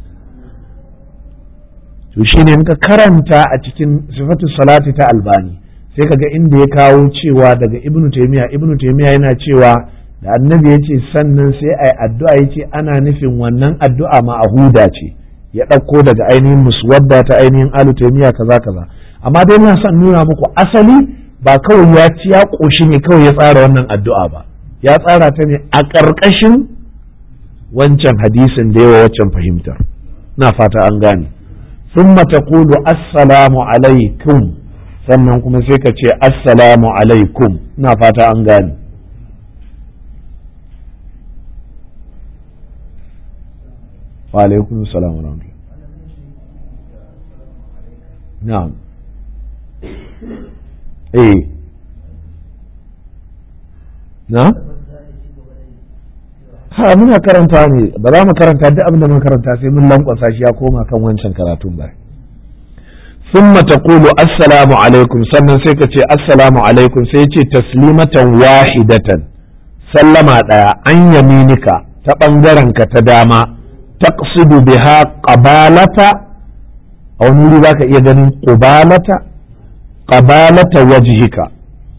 to shine in ka karanta a cikin sifatu salati ta albani sai kaga inda ya kawo cewa daga ibnu taymiya ibnu taymiya yana cewa da annabi ya ce sannan sai ai addu'a ya ce ana nufin wannan addu'a ma'ahuda ce ya ɗauko daga ainihin muswadda ta ainihin alu taymiya kaza kaza amma dai ina son nuna muku asali ba kawai ya ci ya ƙoshi ne kawai ya tsara wannan addu'a ba ya tsara ta ne a ƙarƙashin wancan hadisin da yawa waccan fahimtar na fata an gane sun taqulu assalamu alaikum sannan kuma sai ka ce assalamu alaikum na fata an gane wa alaikum salam wa rahmatullah na'am eh na ha muna karanta ne ba za mu karanta duk abin da mun karanta sai mun lankwasa shi ya koma kan wancan karatun ba ثم تقول السلام عليكم sannan sai ka ce assalamu alaikum sai ce taslimatan wahidatan sallama daya an yaminika ta bangaren ka ta dama taqsidu biha qabalata a wani wuri zaka iya ganin qubalata qabalata wajhika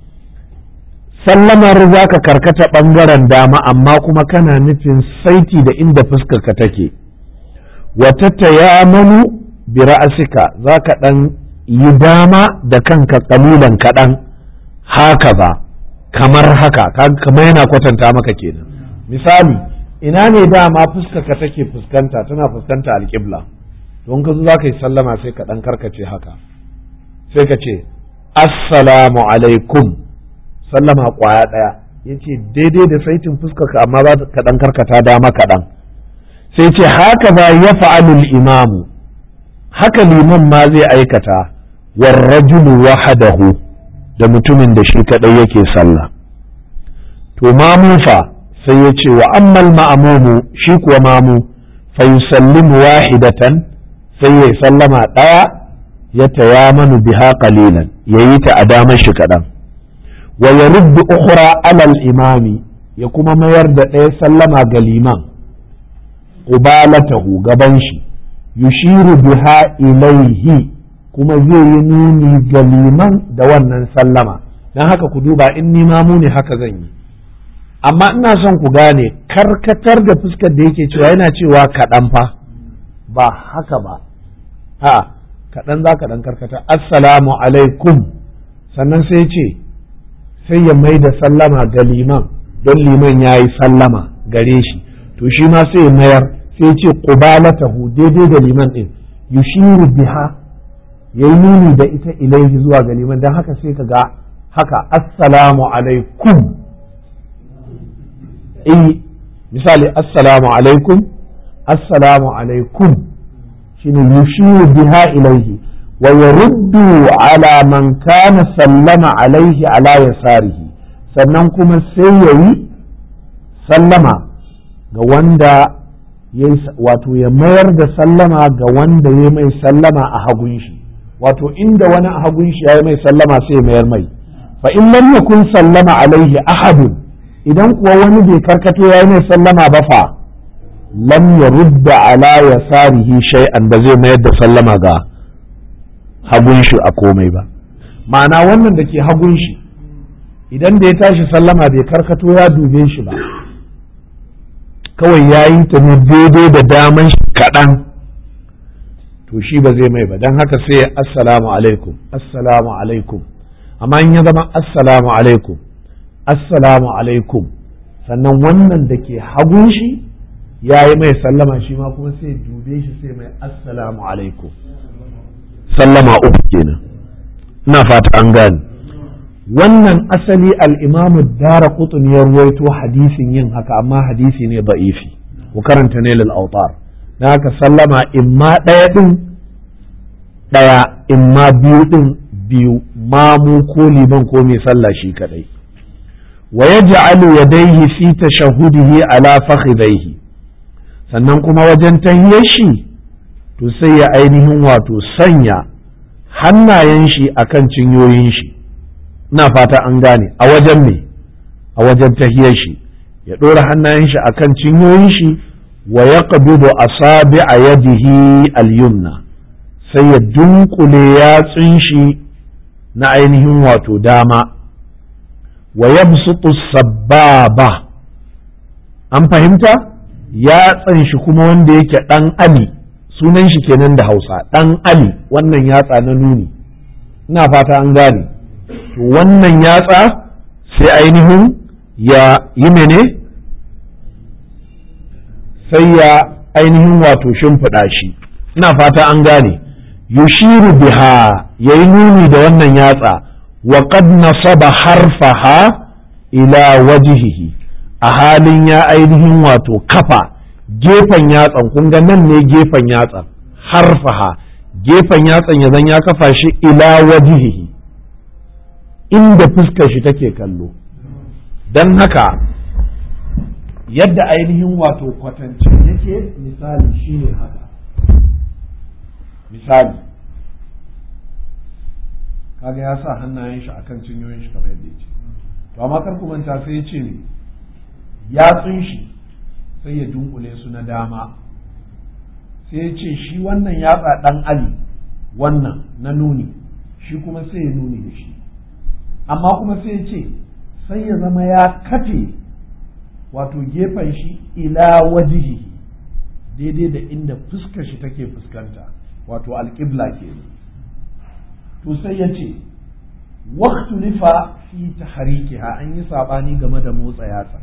sallamar za ka karkata ɓangaren dama amma kuma kana nufin saiti da inda fuskarka take wata tayamanu bi ra'asika za ka ɗan yi dama da kanka ƙalilan kaɗan haka ba kamar haka kamar yana kwatanta maka kenan misali ina ne dama fuskarka take fuskanta tana fuskanta alƙibla don ka zo za ka yi sallama sai ka ɗan karkace haka sai ka ce assalamu alaikum sallama kwaya ɗaya ya ce daidai da saitin fuskarka amma ba ka ɗan karkata dama kaɗan sai ce haka ba ya fa'alul imamu haka liman ma zai aikata warrajulu wahadahu da mutumin da shi kaɗai yake sallah to mamu fa sai ya ce wa ammal ma'amumu shi kuwa mamu fa yusallimu wahidatan sai ya sallama ɗaya ya tayamanu biha qalilan yayi ta a damar shi kaɗan wa ya ruddu ukhra alal imami ya kuma mayar da ɗaya sallama ga liman ubalatahu gaban shi yushiru biha ilaihi kuma zai yi nuni ga liman da wannan sallama don haka ku duba in ni mamu ne haka zan yi amma ina son ku gane karkatar da fuskar da yake cewa yana cewa kaɗan fa ba haka ba ha kaɗan za ka ɗan karkata assalamu alaikum sannan sai ce sai ya mai da sallama ga liman don liman ya yi sallama gare shi to shi ma sai ya mayar sai ce qubalatahu daidai da liman din yushiru biha yayi nuni da ita ilaihi zuwa ga liman dan haka sai ka ga haka assalamu alaikum eh misali assalamu alaikum assalamu alaikum shine yushiru biha ilaihi wa yaruddu ala man kana sallama alaihi ala yasarihi sannan kuma sai yayi sallama ga wanda wato ya mayar da sallama ga wanda ya mai sallama a hagun shi wato inda wani a hagun shi ya mai sallama sai ya mayar mai fa in lam yakun sallama alaihi ahadun idan kuwa wani bai karkato ya mai sallama ba fa lam yarudda ala yasarihi shay'an ba zai mayar da sallama ga hagun shi a komai ba ma'ana wannan da ke hagun shi idan da ya tashi sallama bai karkato ya dube shi ba kawai ya yi ta ne daidai da daman shi kaɗan to shi ba zai mai ba don haka sai assalamu alaikum assalamu alaikum amma in ya zama assalamu alaikum assalamu alaikum sannan wannan da ke hagun shi ya yi mai sallama shi ma kuma sai dube shi sai mai assalamu alaikum sallama uku kenan ina fata an gane wannan asali al'imamu dara kutun ya ruwaito hadisin yin haka amma hadisi ne ba'ifi ku karanta ne autar na haka sallama imma ɗaya ɗin ɗaya imma biyu ɗin biyu mamu ko liman ko mai sallah shi kaɗai wa yaj'alu yadayhi fi tashahudihi ala fakhidaihi sannan kuma wajen tahiyar shi to sai ya ainihin wato sanya hannayen shi akan cinyoyin shi ina fata an gane a wajen me a wajen tahiyar shi ya ɗora hannayen shi akan cinyoyin shi wa ya asabi a yadihi al-yumna sai ya dunkule yatsun shi na ainihin wato dama wa yabsutu sababa an fahimta yatsan shi kuma wanda yake ɗan ali sunan shi kenan da hausa ɗan ali wannan yatsa na nuni ina fata an gane to wannan yatsa sai ainihin ya yi mene sai ya ainihin wato shimfiɗa shi ina fata an gane yushiru biha ya yi nuni da wannan yatsa wa qad nasaba harfaha ila wajihihi a halin ya ainihin wato kafa gefen yatsan kun ga nan ne gefen yatsan harfaha gefen yatsan ya zan ya kafa shi ila wajihihi inda fuskar shi take kallo don haka yadda ainihin wato kwatancin yake misali shine haka misali kaga ya sa hannayen shi akan cinyoyin shi kamar yadda ya ce to amma kar manta sai ya ce ne yatsun shi sai ya dunkule su na dama sai ya ce shi wannan yatsa dan ali wannan na nuni shi kuma sai ya nuni da shi amma kuma sai ya ce sai ya zama ya kafe wato gefen shi ila wajihi daidai da inda fuskar shi take fuskanta wato alƙibla ke to sai ya ce waktu nufa fi tahrikiha an yi saɓani game da motsa yatsa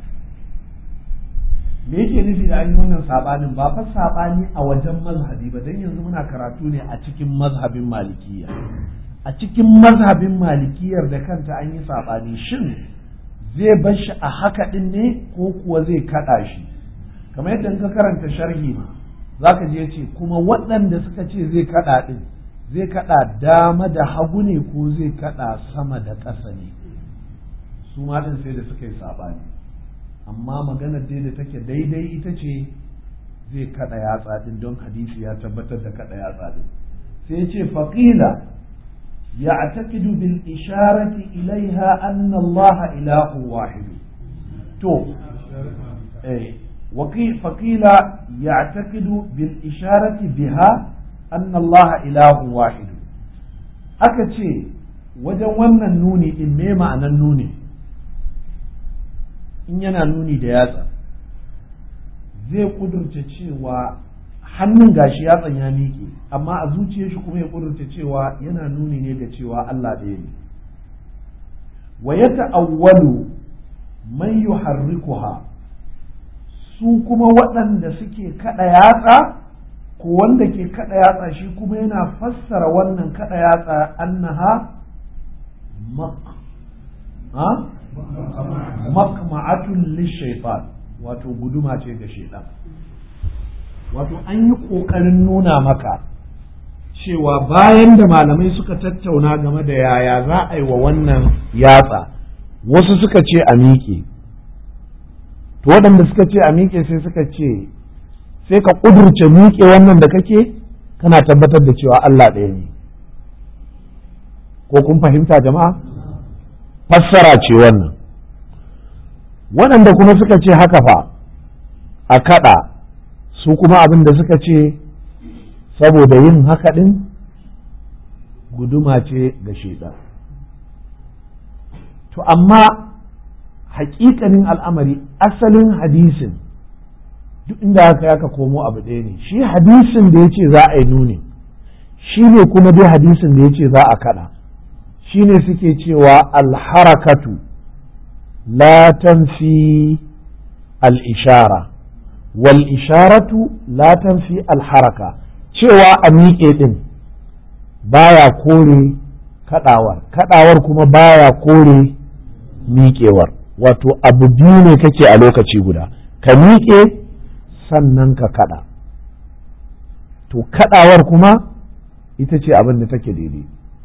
me yake nufi da an yi wannan saɓanin ba fa saɓani a wajen mazhabi ba don yanzu muna karatu ne a cikin mazhabin malikiya a cikin mazhabin malikiyar da kanta an yi saɓani shin zai bar shi a haka ɗin ne ko kuwa zai kaɗa shi kamar yadda ka karanta sharhi ma za ka je ce kuma waɗanda suka ce zai kaɗa ɗin zai kaɗa dama da hagu ne ko zai kaɗa sama da ƙasa ne su ma ɗin sai da suka yi saɓani amma maganar dai da take daidai ita ce zai kaɗa yatsa ɗin don hadisi ya tabbatar da kaɗa yatsa ɗin sai ce faƙila يعتقد بالإشارة إليها أن الله إله واحد تو إيه وقيل فقيل يعتقد بالإشارة بها أن الله إله واحد أكتشي wajen wannan nuni in me ma'anan nuni in yana nuni da yatsa zai kudurce cewa hannun gashi yatsan ya miƙe amma a zuciyar shi kuma ya kudurta cewa yana nuni ne ga cewa Allah ɗaya ne wa ya ta'awwalu man yuharrikuha su kuma waɗanda suke kaɗa yatsa ko wanda ke kaɗa yatsa shi kuma yana fassara wannan kaɗa yatsa annaha maq ha maqma'atun lishaytan wato guduma ce ga shaitan wato an yi ƙoƙarin nuna maka cewa bayan da malamai suka tattauna game da yaya za a yi wa wannan yatsa wasu suka ce a miƙe to waɗanda suka ce a miƙe sai suka ce sai ka ƙudurce miƙe wannan da kake kana tabbatar da cewa Allah ɗaya ne ko kun fahimta jama'a fassara ce wannan waɗanda kuma suka ce haka fa a kaɗa su kuma abin da suka ce saboda yin haka ɗin guduma ce ga shaidan to amma haƙiƙanin al'amari asalin hadisin duk inda aka aka komo abu ɗaya ne shi hadisin da ya ce za a yi nuni shi ne kuma dai hadisin da ya ce za a kaɗa shi ne suke cewa alharakatu la tanfi al-ishara wal isharatu la tanfi al-haraka cewa a miƙe ɗin baya kore kaɗawar kaɗawar kuma baya kore miƙewar wato abu biyu ne kake a lokaci guda ka miƙe sannan ka kaɗa to kaɗawar kuma ita ce abin da take daidai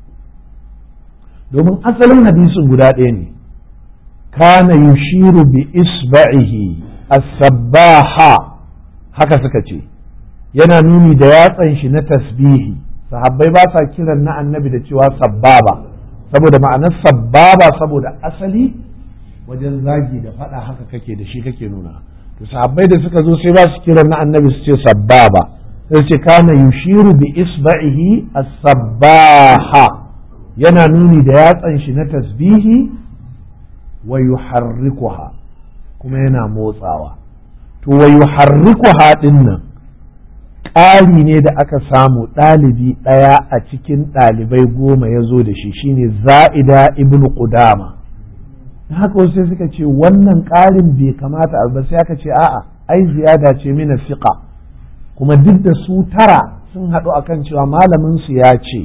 domin asalin hadisin guda ɗaya ne kana yushiru bi isba'ihi as-sabbaha haka suka ce yana nuni da yatsan shi na tasbihi sahabbai ba sa kiran na annabi da cewa sabbaba saboda ma'anar sabbaba saboda asali wajen zagi da faɗa haka kake da shi kake nuna to sahabbai da suka zo sai ba su kiran na annabi su ce sabbaba sai ce kana yushiru bi isba'ihi as-sabbaha yana nuni da yatsan shi na tasbihi wa yuharrikuha kuma yana motsawa to wa yuharrikuha din nan ƙari ne da aka samu ɗalibi ɗaya a cikin ɗalibai goma ya zo da shi shine za'ida ibnu qudama haka wasu sai suka ce wannan ƙarin bai kamata a ba sai aka ce a'a ai ziyada ce mina fiqa kuma duk da su tara sun haɗu akan cewa malamin su ya ce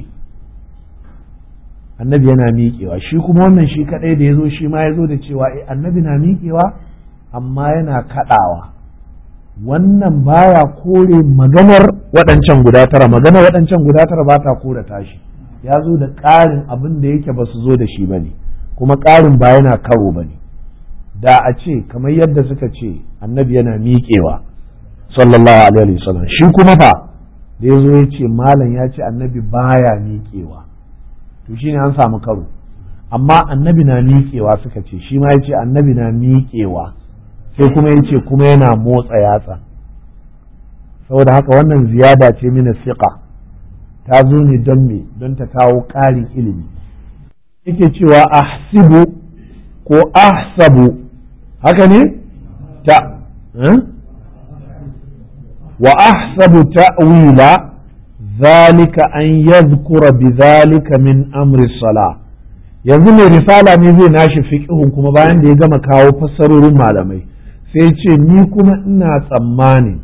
annabi yana miƙewa shi kuma wannan shi kaɗai da ya zo shi ma ya zo da cewa eh annabi na miƙewa amma yana kaɗawa wannan baya kore maganar waɗancan guda tara maganar waɗancan guda tara ba ta kore tashi ya zo da ƙarin abin da yake ba su zo da shi ba ne kuma ƙarin ba yana karo ba ne da a ce kamar yadda suka ce annabi yana miƙewa sallallahu alaihi wasallam shi kuma fa da ya zo ya ce malam ya ce annabi baya miƙewa to shine an samu karo amma annabi na miƙewa suka ce shi ma ya ce annabi na miƙewa sai kuma ya ce kuma yana motsa yatsa saboda haka wannan ziyada ce mina siƙa ta zo ne don me don ta kawo ƙarin ilimi yake cewa ahsibu ko ahsabu haka ne ta wa ahsabu ta'wila zalika an yadhkura bidhalika min amri salah yanzu mai risala ne zai nashi fiqhun kuma bayan da ya gama kawo fassarorin malamai sai ce ni kuma ina tsammani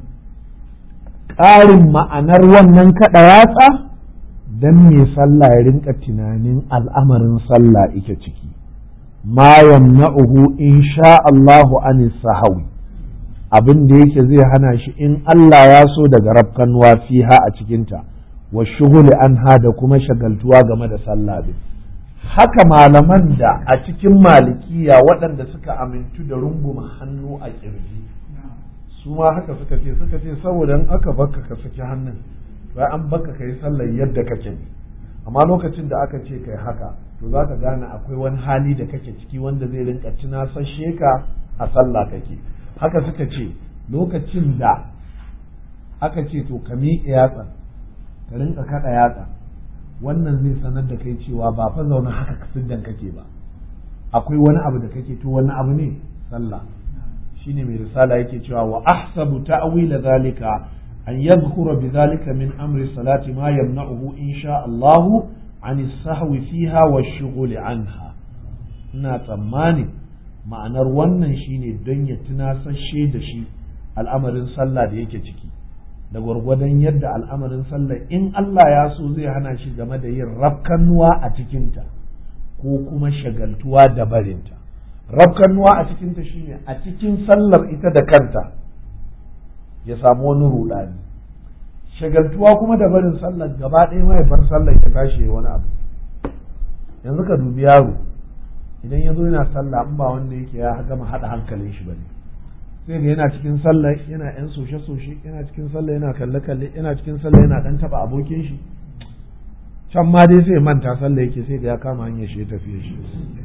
ƙarin ma'anar wannan kaɗa yatsa don mai sallah ya rinka tunanin al'amarin sallah ike ciki ma yamna'uhu in sha Allahu an sahawi abin da yake zai hana shi in Allah ya so daga rafkanuwa fiha a cikinta wa shughuli anha da kuma shagaltuwa game da sallah din haka malaman da a cikin malikiya waɗanda suka amintu da runguma hannu a ƙirji su ma haka suka ce suka ce saboda in aka baka ka saki hannun bai an baka ka yi sallar yadda kake ne amma lokacin da aka ce kai haka to za ka gane akwai wani hali da kake ciki wanda zai rinka tunasashe ka a sallah kake haka suka ce lokacin da aka ce to ka miƙe yatsa ka rinka kaɗa yatsa wannan zai sanar da kai cewa ba fa zaune haka siddan kake ba akwai wani abu da kake to wani abu ne sallah shine mai risala yake cewa wa ahsabu ta'wila zalika an yadhkura bidhalika min amri salati ma yamna'uhu insha Allah an sahwi fiha wa shughuli anha ina tsammani ma'anar wannan shine don ya tunasashe da shi al'amarin sallah da yake ciki da gwargwadon yadda al'amarin sallah in Allah ya so zai hana shi game da yin rafkannuwa a cikinta ko kuma shagaltuwa da barinta rafkannuwa a cikinta shine a cikin sallar ita da kanta ya samu wani rudani shagaltuwa kuma da barin sallar gaba ɗaya mai bar sallar ya tashi wani abu yanzu ka dubi yaro idan ya zo yana sallah in ba wanda yake ya gama haɗa hankalin shi bane sai ga yana cikin sallah yana yan soshe soshe yana cikin sallah yana kalle kalle yana cikin sallah yana dan taba abokin shi can ma dai sai manta sallah yake sai ga ya kama hanyar shi ya tafiye shi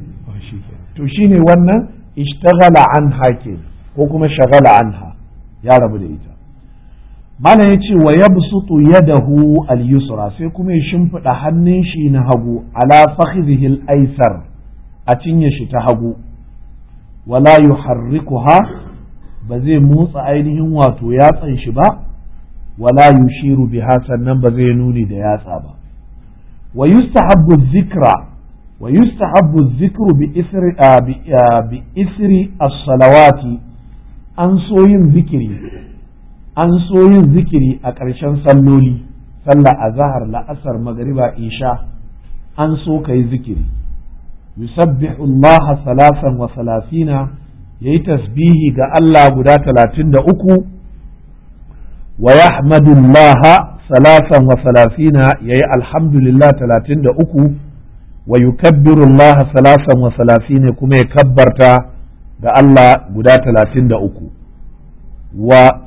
to shine wannan ishtaghala anha ke ko kuma shagala anha ya rabu da ita mana ya ce wa yabsutu yadahu al-yusra sai kuma ya shimfiɗa hannun shi na hagu ala fakhidhihi al-aysar a cinye shi ta hagu wala yuharrikuha ba zai motsa ainihin wato yatsan shi ba wala yushiru biha sannan ba zai nuni da yatsa ba wa yustahabbu dhikra wa yustahabbu dhikru bi isri bi isri as-salawati an so yin zikiri an so yin zikiri a ƙarshen salloli sallah azhar la'asar magriba isha an so kai zikiri yusabbihu Allah salasan wa salasina yayi tasbihi ga Allah guda talatin da uku wa yahmadu Allah salasan wa salasina yayi alhamdulillah talatin da uku wa yukabbiru Allah salasan wa salasina kuma ya kabbarta ga Allah guda talatin da uku wa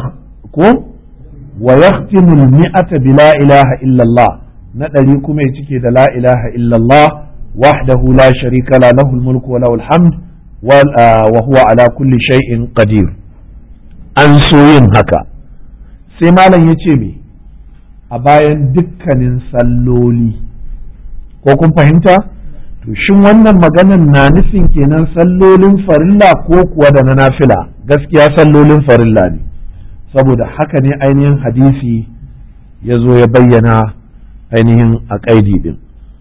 wa yahtimu al-mi'ata bi la ilaha illa Allah na ɗari kuma ya cike da la ilaha illa Allah wahdahu la sharika la lahu al-mulku wa lahu al-hamd wa huwa ala kulli shay'in qadir an so yin haka sai malam ya ce me a bayan dukkanin salloli ko kun fahimta to shin wannan maganan na nufin kenan sallolin farilla ko kuwa da na nafila gaskiya sallolin farilla ne saboda haka ne ainihin hadisi ya zo ya bayyana ainihin a ƙaidi din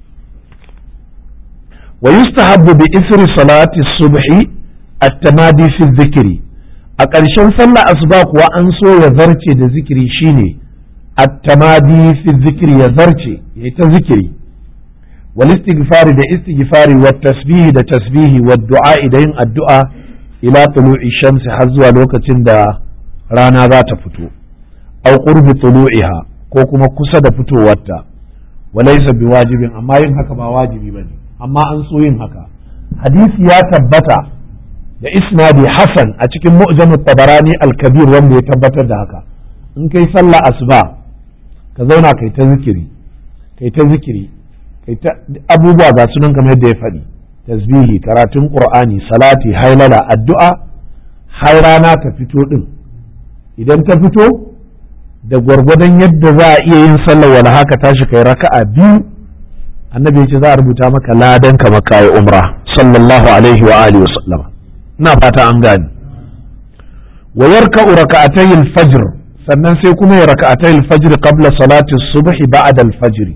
wa yustahabbu bi isri salati subhi at-tamadi fi dhikri a ƙarshen sallah asuba kuwa an so ya zarce da zikiri shine at-tamadi fi dhikri ya zarce ya ta zikiri wal istighfari da istighfari wa tasbihi da tasbihi wa du'a da yin addu'a ila tulu'i shamsi har zuwa lokacin da rana za ta fito aw qurbi tulu'iha ko kuma kusa da fitowarta walaysa biwajibin amma yin haka ba wajibi bane amma an so yin haka hadisi ya tabbata da isnadi hasan a cikin mu'jam tabarani al-kabir wanda ya tabbatar da haka in kai sallah asuba ka zauna kai ta zikiri kai ta zikiri kai ta abubuwa ga sunan kamar yadda ya faɗi tasbihi karatun qur'ani salati hailala addu'a har rana ta fito din idan ta fito da gwargwadon yadda za a iya yin sallar wala haka tashi kai raka'a biyu annabi ce za a rubuta maka ladan ka maka yi umra sallallahu alaihi wa alihi wasallam ina fata an gane wa yarka'u raka'atay al-fajr sannan sai kuma ya raka'atay al-fajr qabla salati as-subh ba'da al-fajr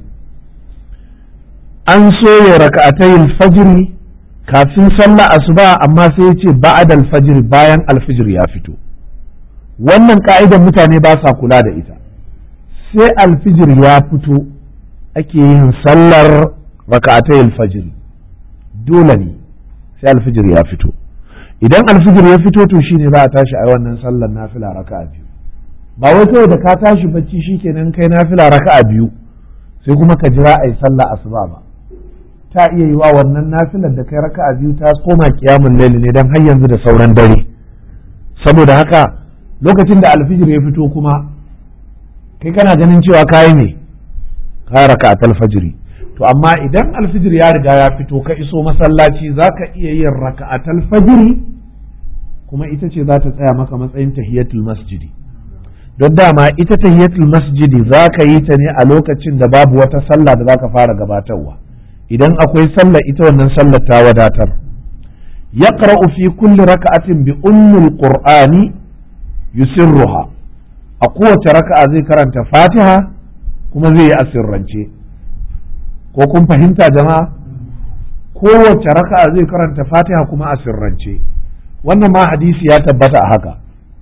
an so ya raka'atay al-fajr kafin sallah asuba amma sai ya ce ba'da al-fajr bayan al-fajr ya fito wannan ka'idan mutane ba sa kula da ita sai al-fajr ya fito ake yin sallar raka'atai alfajiri dole ne sai alfijir ya fito idan alfijir ya fito to shine za a tashi a wannan sallar nafila raka'a biyu ba wai kawai da ka tashi bacci shikenan kai nafila raka'a biyu sai kuma ka jira a yi sallah asuba ba ta iya yi wa wannan nafilar da kai raka'a biyu ta koma kiyamun laili ne dan har yanzu da sauran dare saboda haka lokacin da alfijir ya fito kuma kai kana ganin cewa kayi ne ka raka'atul fajri to amma idan alfijir ya riga ya fito ka iso masallaci zaka iya yin raka'atul fajri kuma ita ce za ta tsaya maka matsayin tahiyatul masjidi don dama ita tahiyatul masjidi za ka yi ta ne a lokacin da babu wata sallah da za ka fara gabatarwa idan akwai sallah ita wannan sallar ta wadatar yaqra'u fi kulli raka'atin bi ummul qur'ani yusirruha a kowace raka'a zai karanta fatiha kuma zai yi asirrance ko kun fahimta jama'a kowace raka'a zai karanta fatiha kuma asirrance wannan ma hadisi ya tabbata a haka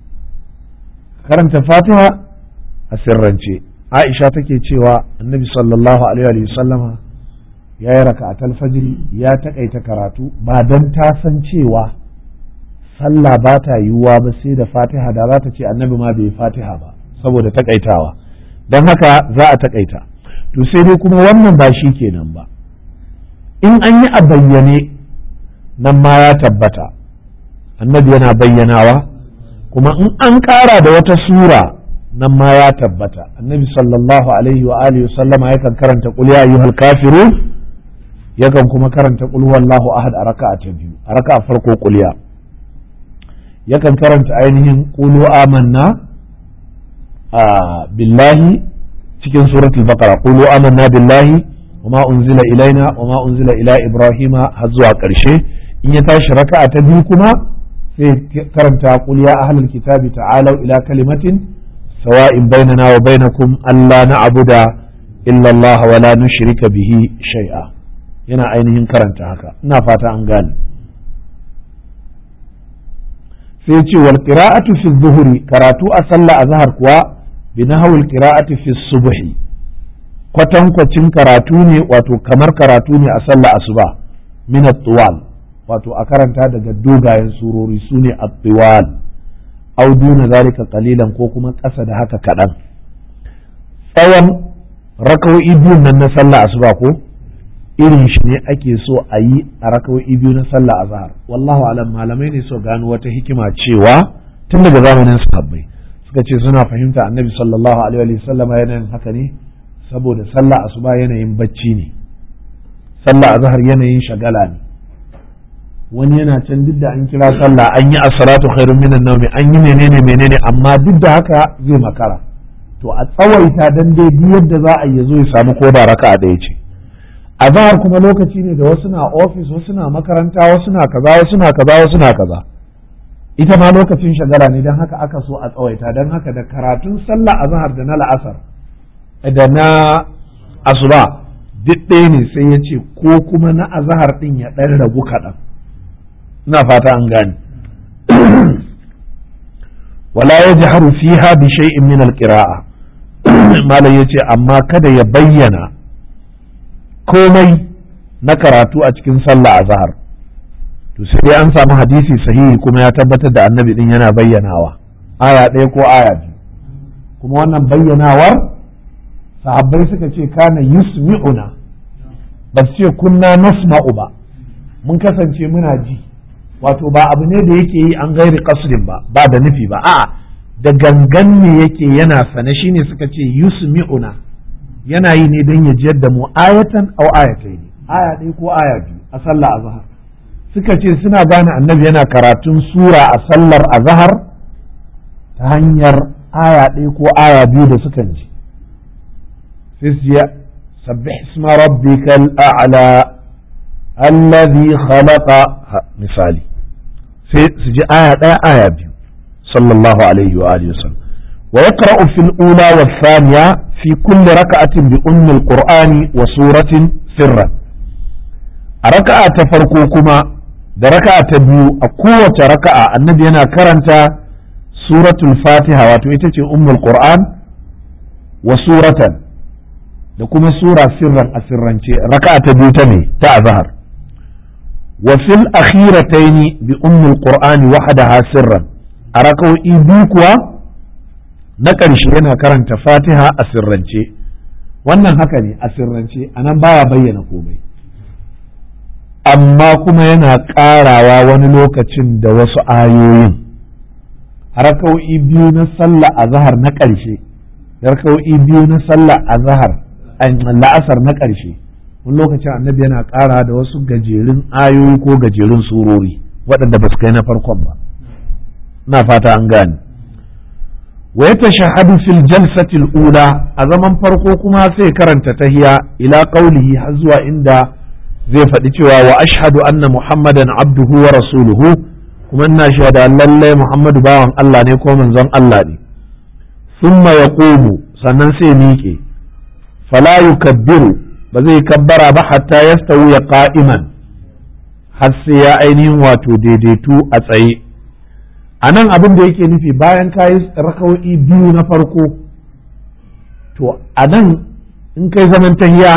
karanta fatiha asirrance aisha take cewa annabi sallallahu alaihi wa sallama ya yi raka'atul fajri ya takaita karatu ba dan ta san cewa sallah ba ta yiwuwa ba sai da fatiha da za ta ce annabi ma bai fatiha ba saboda takaitawa don haka za a takaita to sai dai kuma wannan ba shi kenan ba in an yi a bayyane nan ma ya tabbata annabi yana bayyanawa kuma in an ƙara da wata sura nan ma ya tabbata annabi sallallahu alaihi wa alihi sallama yakan karanta qul ya ayyuhal kafirun yakan kuma karanta qul huwallahu ahad a raka'a ta biyu a raka'a farko qul ya yakan karanta ainihin qulu amanna billahi cikin suratul baqara qulu amanna billahi wama unzila ilaina wama unzila ila ibrahima har zuwa ƙarshe in ya tashi raka'a ta biyu kuma sai karanta qul ya ahlul kitabi ta'alu ila kalimatin sawa'in bainana wa bainakum alla na'budu illa Allah wa la nushrika bihi shay'a yana ainihin karanta haka ina fata an gane sai ce wal qira'atu fi dhuhri karatu a sallah azhar kuwa bi nahwil qira'ati fi subhi kwatankwacin karatu ne wato kamar karatu ne a sallah asuba min at-tuwal wato a karanta daga dogayen surori sune at-tuwal aw duna zalika qalilan ko kuma ƙasa da haka kaɗan tsawon raka'o'i biyun nan na sallah asuba ko irin shi ne ake so a yi a raka'o'i biyu na sallah azhar wallahu alam malamai ne so gano wata hikima cewa tun daga zamanin sahabbai suka ce suna fahimta annabi sallallahu alaihi wa sallam yanayin haka ne saboda sallah asuba yanayin bacci ne sallah azhar yanayin shagala ne wani yana can duk da an kira sallah an yi as-salatu khairun minan nawmi an yi menene menene amma duk da haka zai makara to a tsawaita dan dai duk yadda za a yi zo ya samu ko da raka'a ɗaya ce azhar kuma lokaci ne da wasu na ofis wasu na makaranta wasu na kaza wasu na kaza wasu na kaza ita ma lokacin shagala ne don haka aka so a tsawaita don haka da karatun sallah azhar da na la'asar da na asuba duk ɗaya ne sai ya ce ko kuma na azhar ɗin ya ɗan ragu kaɗan ina fata an gane wala ya jaharu fiha bi shay'in min al-qira'a malam yace amma kada ya bayyana komai na karatu a cikin sallah azhar to sai an samu hadisi sahihi kuma ya tabbatar da annabi din yana bayyanawa aya ɗaya ko aya biyu kuma wannan bayyanawar sahabbai suka ce kana yusmi'una ba su ce kunna nasma'u ba mun kasance muna ji wato ba abu ne da yake yi an gairi kasrin ba ba da nufi ba a'a da gangan ne yake yana sane shine suka ce yusmi'una yana yi ne don ya jiyar da mu ayatan au ayatai ne aya ɗaya ko aya biyu a sallah azhar suka ce suna gane annabi yana karatun sura a sallar azhar ta hanyar aya ɗaya ko aya biyu da sukan ji sai su je sabbih isma rabbikal a'la alladhi khalaqa misali sai su ji aya ɗaya aya biyu sallallahu alaihi wa alihi wasallam wa yaqra'u fil ula wa thaniya fi kulli raka'atin bi ummi al-qur'ani wa suratin sirran a raka'a ta farko kuma da raka'a ta biyu a kowace raka'a annabi yana karanta suratul fatiha wato ita ce ummul qur'an wa suratan da kuma sura sirran a sirrance raka'a ta biyu ta ne ta azhar wa fil akhirataini bi ummul qur'ani wahdaha sirran a raka'o'i biyu kuwa na ƙarshe yana karanta fatiha a sirrance wannan haka ne a sirrance anan baya bayyana komai amma kuma yana ƙarawa wani lokacin da wasu ayoyin raka'o'i biyu na sallah a zahar na ƙarshe raka'o'i biyu na sallah a zahar la'asar na ƙarshe wani lokacin annabi yana ƙara da wasu gajerun ayoyi ko gajerun surori waɗanda ba su kai na farkon ba na fata an gane wa ya tashahadu fil jalsatil ula a zaman farko kuma sai karanta tahiya ila qaulihi har zuwa inda zai faɗi cewa wa ashhadu anna muhammadan abduhu wa rasuluhu kuma ina shaida lallai muhammadu bawan Allah ne ko manzon Allah ne thumma yaqumu sannan sai miƙe fala yukabbiru ba zai kabbara ba hatta yastawi qa'iman har sai ya ainihin wato daidaitu a tsaye a nan abin da yake nufi bayan ka yi rakawo'i biyu na farko to a nan in kai zaman tahiya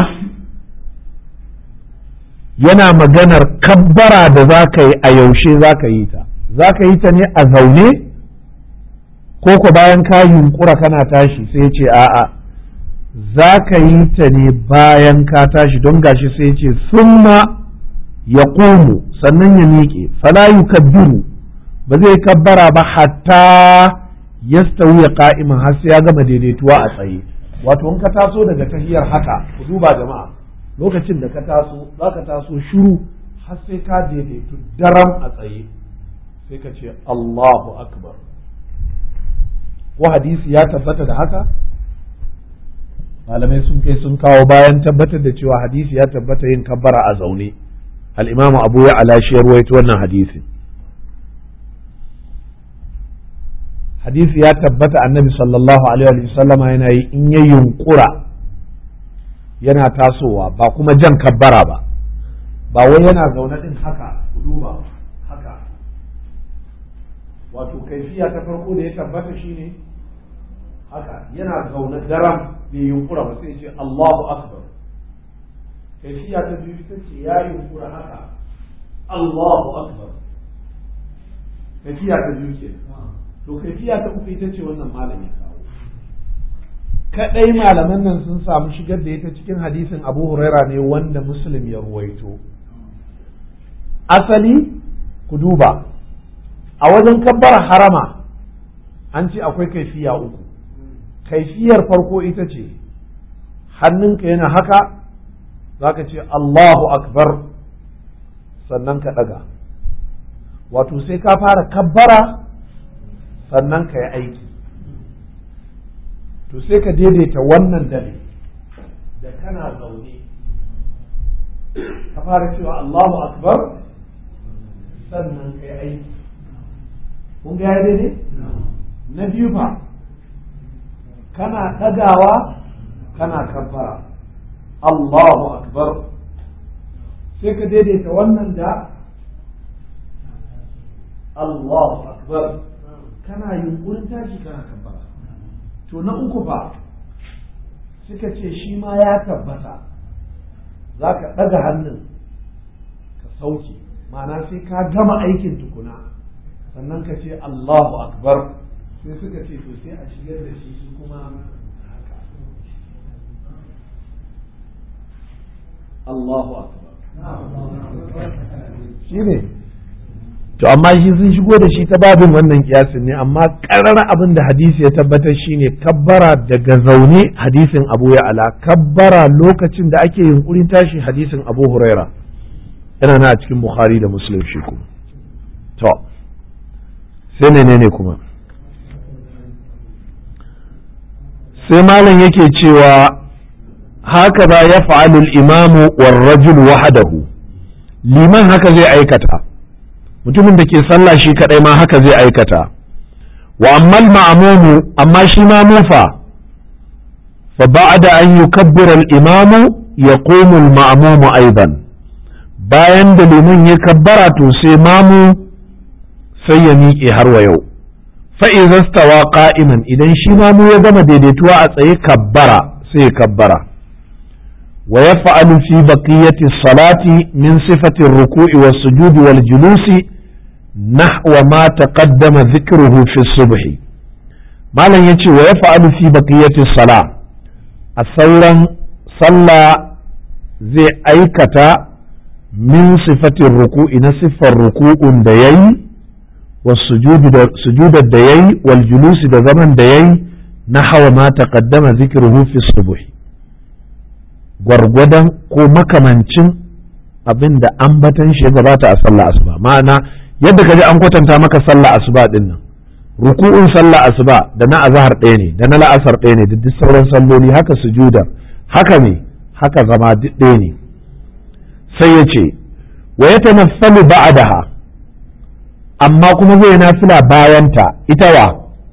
yana maganar kabbara da za ka yi a yaushe za ka yi ta za ka yi ta ne a zaune ko ko bayan ka yunkura kana tashi sai ce a'a za ka yi ta ne bayan ka tashi don gashi sai ce summa ya sannan ya miƙe fala yukabbiru ba zai kabbara ba hatta ya ya ka'iman har sai ya gama daidaituwa a tsaye wato in ka taso daga tahiyar haka ku duba jama'a lokacin da ka taso za ka taso shiru har sai ka daidaitu daram a tsaye sai ka ce Allahu akbar ko hadisi ya tabbata da haka malamai sun kai sun kawo bayan tabbatar da cewa hadisi ya tabbata yin kabbara a zaune al-imamu abu ya ala shi ya ruwaito wannan hadisin hadisi ya tabbata annabi sallallahu alaihi wa sallama yana yi in ya yunkura yana tasowa ba kuma jan kabbara ba ba wai yana zaune din haka ku duba haka wato kaifiya ta farko da ya tabbata shine haka yana zaune daram bai yunkura ba sai ce Allahu akbar kaifiya ta biyu ita ce ya yunkura haka Allahu akbar kaifiya ta biyu ke to kaifiya ta uku ita ce wannan malam ya kawo kadai malaman nan sun samu shigar da ita cikin hadisin Abu Huraira ne wanda Muslim ya ruwaito asali ku duba a wajen kabbara harama an ce akwai kaifiya uku kaifiyar farko ita ce hannunka yana haka za ka ce Allahu akbar sannan ka ɗaga wato sai ka fara kabbara sannan ka yi aiki to sai ka daidaita wannan dare da kana zaune ka fara cewa Allahu akbar sannan ka yi aiki kun ga daidai na biyu fa kana ɗagawa kana kabbara Allahu akbar sai ka daidaita wannan da Allahu akbar kana yunkurin tashi kana kabbara to na uku fa suka ce shi ma ya tabbata za ka ɗaga hannun ka sauke ma'ana sai ka gama aikin tukuna sannan ka ce Allahu akbar sai suka ce to sai a shigar da shi shi kuma haka Allahu akbar shi ne to amma shi sun shigo da shi ta babin wannan kiyasin ne amma karar abin da hadisi ya tabbatar shine kabbara daga zaune hadisin abu ya ala kabbara lokacin da ake yunkurin tashi hadisin abu huraira yana na a cikin bukhari da muslim shi kuma to sai menene kuma sai malam yake cewa haka ba ya fa'alul imamu war rajul wahadahu liman haka zai aikata mutumin da ke sallah shi kadai ma haka zai aikata wa ammal ma'amumu amma shi ma mufa fa ba'da an yukabbira al-imamu yaqumu al-ma'mumu aidan bayan da liman ya kabbara to sai mamu sai ya miƙe har wa yau fa'iza stawa qa'iman idan shi mamu ya gama daidaituwa a tsaye kabbara sai ya kabbara wa ya fa'alu fi baqiyati salati min sifatin ruku'i was sujudi wal julusi nahwa ma taqaddama dhikruhu fi subhi malam yace wa ya fa'alu fi baqiyati sala a sauran sallah zai aikata min sifatin ruku'i na siffar ruku'un da yayi والسجود الديي والجلوس da zaman da yayi na hawa ma taqaddama zikruhu fi subh gwargwadon ko makamancin abin da ambatan shi ya gabata a sallah asuba ma'ana yadda kaji an kwatanta maka sallah asuba din nan ruku'un sallah asuba da na azhar ɗaya ne da na la'asar ɗaya ne da duk sauran salloli haka sujuda haka ne haka zama duk ɗaya ne sai ya ce wa yatanaffalu ba'daha amma kuma zai nafila bayanta ita wa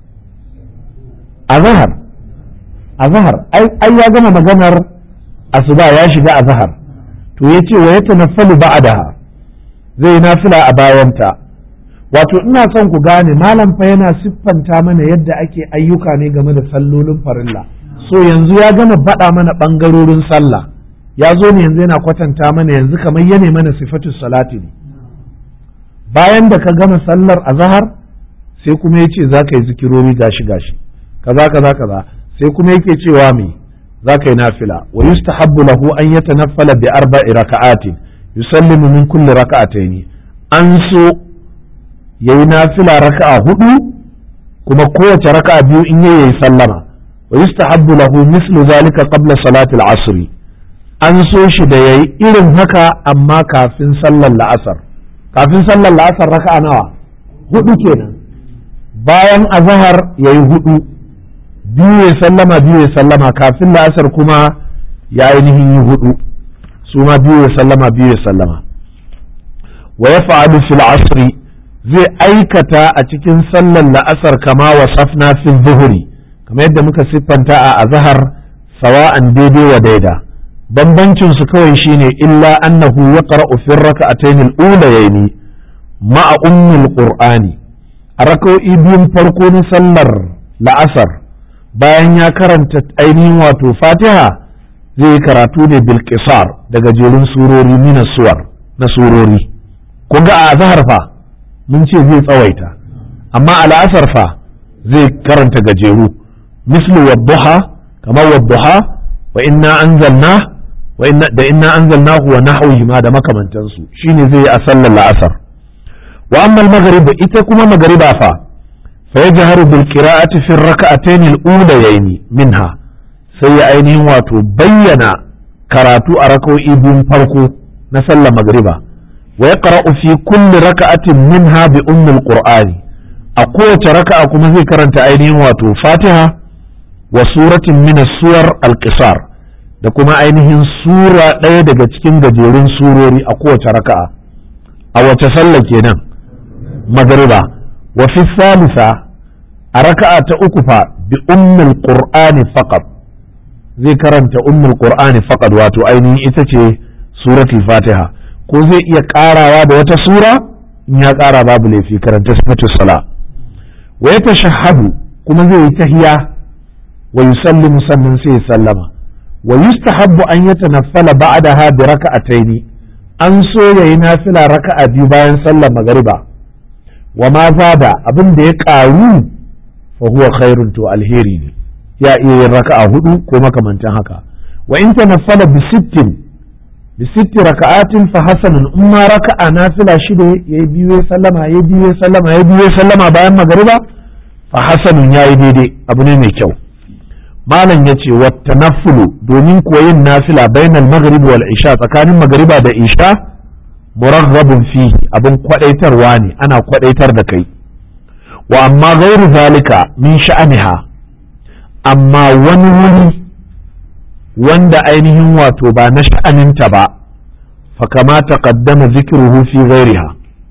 azhar azhar ai ya gama maganar asuba ya shiga azhar to yace wa yatanaffalu ba'daha zai nafila a bayanta wato ina son ku gane malam fa yana siffanta mana yadda ake ayyuka ne game da sallolin farilla so yanzu ya gama baɗa mana ɓangarorin sallah ya zo ne yanzu yana kwatanta mana yanzu kamar yane mana sifatu salati ne bayan da ka gama sallar azahar sai kuma ya ce za ka yi zikirori gashi gashi kaza kaza kaza sai kuma yake cewa me za ka yi nafila wa yustahabbu lahu an yatanaffala bi arba'i raka'atin yusallimu min kulli raka'ataini an so yayi nafila raka'a hudu kuma kowace raka'a biyu in yayi sallama wa yustahabbu lahu mislu zalika qabla salati al-asr an so shi da yayi irin haka amma kafin sallar la'asar kafin sallar la'asar raka'a nawa hudu kenan bayan azahar ya yi hudu biyu ya sallama biyu ya sallama kafin la'asar kuma ya ainihin yi hudu su ma biyu ya sallama biyu ya sallama wa ya fa'alu fil asri zai aikata a cikin sallar la'asar kama wa safna fi zuhuri kamar yadda muka siffanta a azhar sawa'an daidai wa daida bambancin su kawai shine illa annahu yaqra'u fi rak'atayn al-ulayayn ma'a ummil qur'ani a rak'o'i biyun farko na sallar la'asar bayan ya karanta ainihin wato fatiha zai karatu ne bil qisar daga jerin surori mina suwar na surori kun ga a azhar fa mun ce zai tsawaita amma a la'asar fa zai karanta gajeru mislu wadduha kamar wadduha wa inna anzalna wa inna da inna anzalnahu wa nahwihi ma da makamantansu shine zai yi a sallar la'asar wa amma al-maghrib ita kuma magriba fa fa yajharu bil qira'ati fi ar-rak'atayn al-ulayayn minha sai ya ainihin wato bayyana karatu a rak'o'i biyun farko na sallar magriba wa yaqra'u fi kulli raka'atin minha bi ummi al-qur'ani a kowace raka'a kuma zai karanta ainihin wato fatiha wa suratin min suwar al-qisar da kuma ainihin sura ɗaya daga cikin gajerun surori a kowace raka'a a wace sallah kenan magriba wa fi salisa a raka'a ta uku fa bi ummul qur'ani faqat zai karanta ummul qur'ani faqat wato ainihin ita ce suratul fatiha ko zai iya karawa da wata sura in ya kara babu laifi karanta sifatus sala wa yatashahhadu kuma zai yi tahiya wa yusallimu sannan sai ya sallama wa yustahabbu an yatanaffala ba'daha bi raka'atayn an so yayi nafila raka'a biyu bayan sallar magariba wa ma zada abin da ya karu fa huwa khairun to alheri ne ya iya yin raka'a hudu ko makamantan haka wa in tanaffala bi sittin bi sitti raka'atin fa hasanun in ma raka'a nafila shida yayi biyu ya sallama yayi biyu ya sallama yayi biyu ya sallama bayan magariba fa hasanun yayi daidai abu ne mai kyau malam ya ce wata nafulu domin kuwa yin nafila bainal maghrib wal isha tsakanin magariba da isha muraghhabun fihi abin kwadaitarwa ne ana kwadaitar da kai wa amma gairu zalika min sha'aniha amma wani wuri wanda ainihin wato ba na sha'aninta ba fa kama taqaddama zikruhu fi ghairiha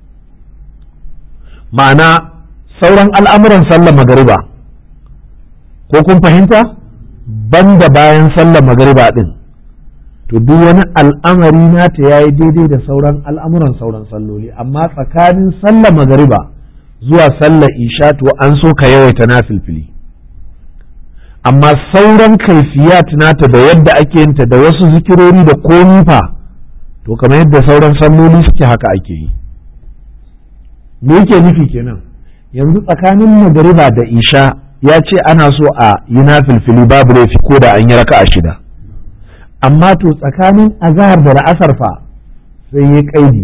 ma'ana sauran al'amuran sallar magariba ko kun fahimta banda bayan sallar magariba din to duk wani al'amari nata yayi daidai da sauran al'amuran sauran salloli amma tsakanin sallar magariba zuwa sallar isha to an so ka yawaita na filfili amma sauran kaifiyat nata da yadda ake yinta da wasu zikirori da komi fa to kamar yadda sauran salloli suke haka ake yi me yake nufi kenan yanzu tsakanin magariba da isha ya ce ana so a yi na filfili babu laifi ko da an yi raka a shida amma to tsakanin azahar da la'asar fa sai ya kaidi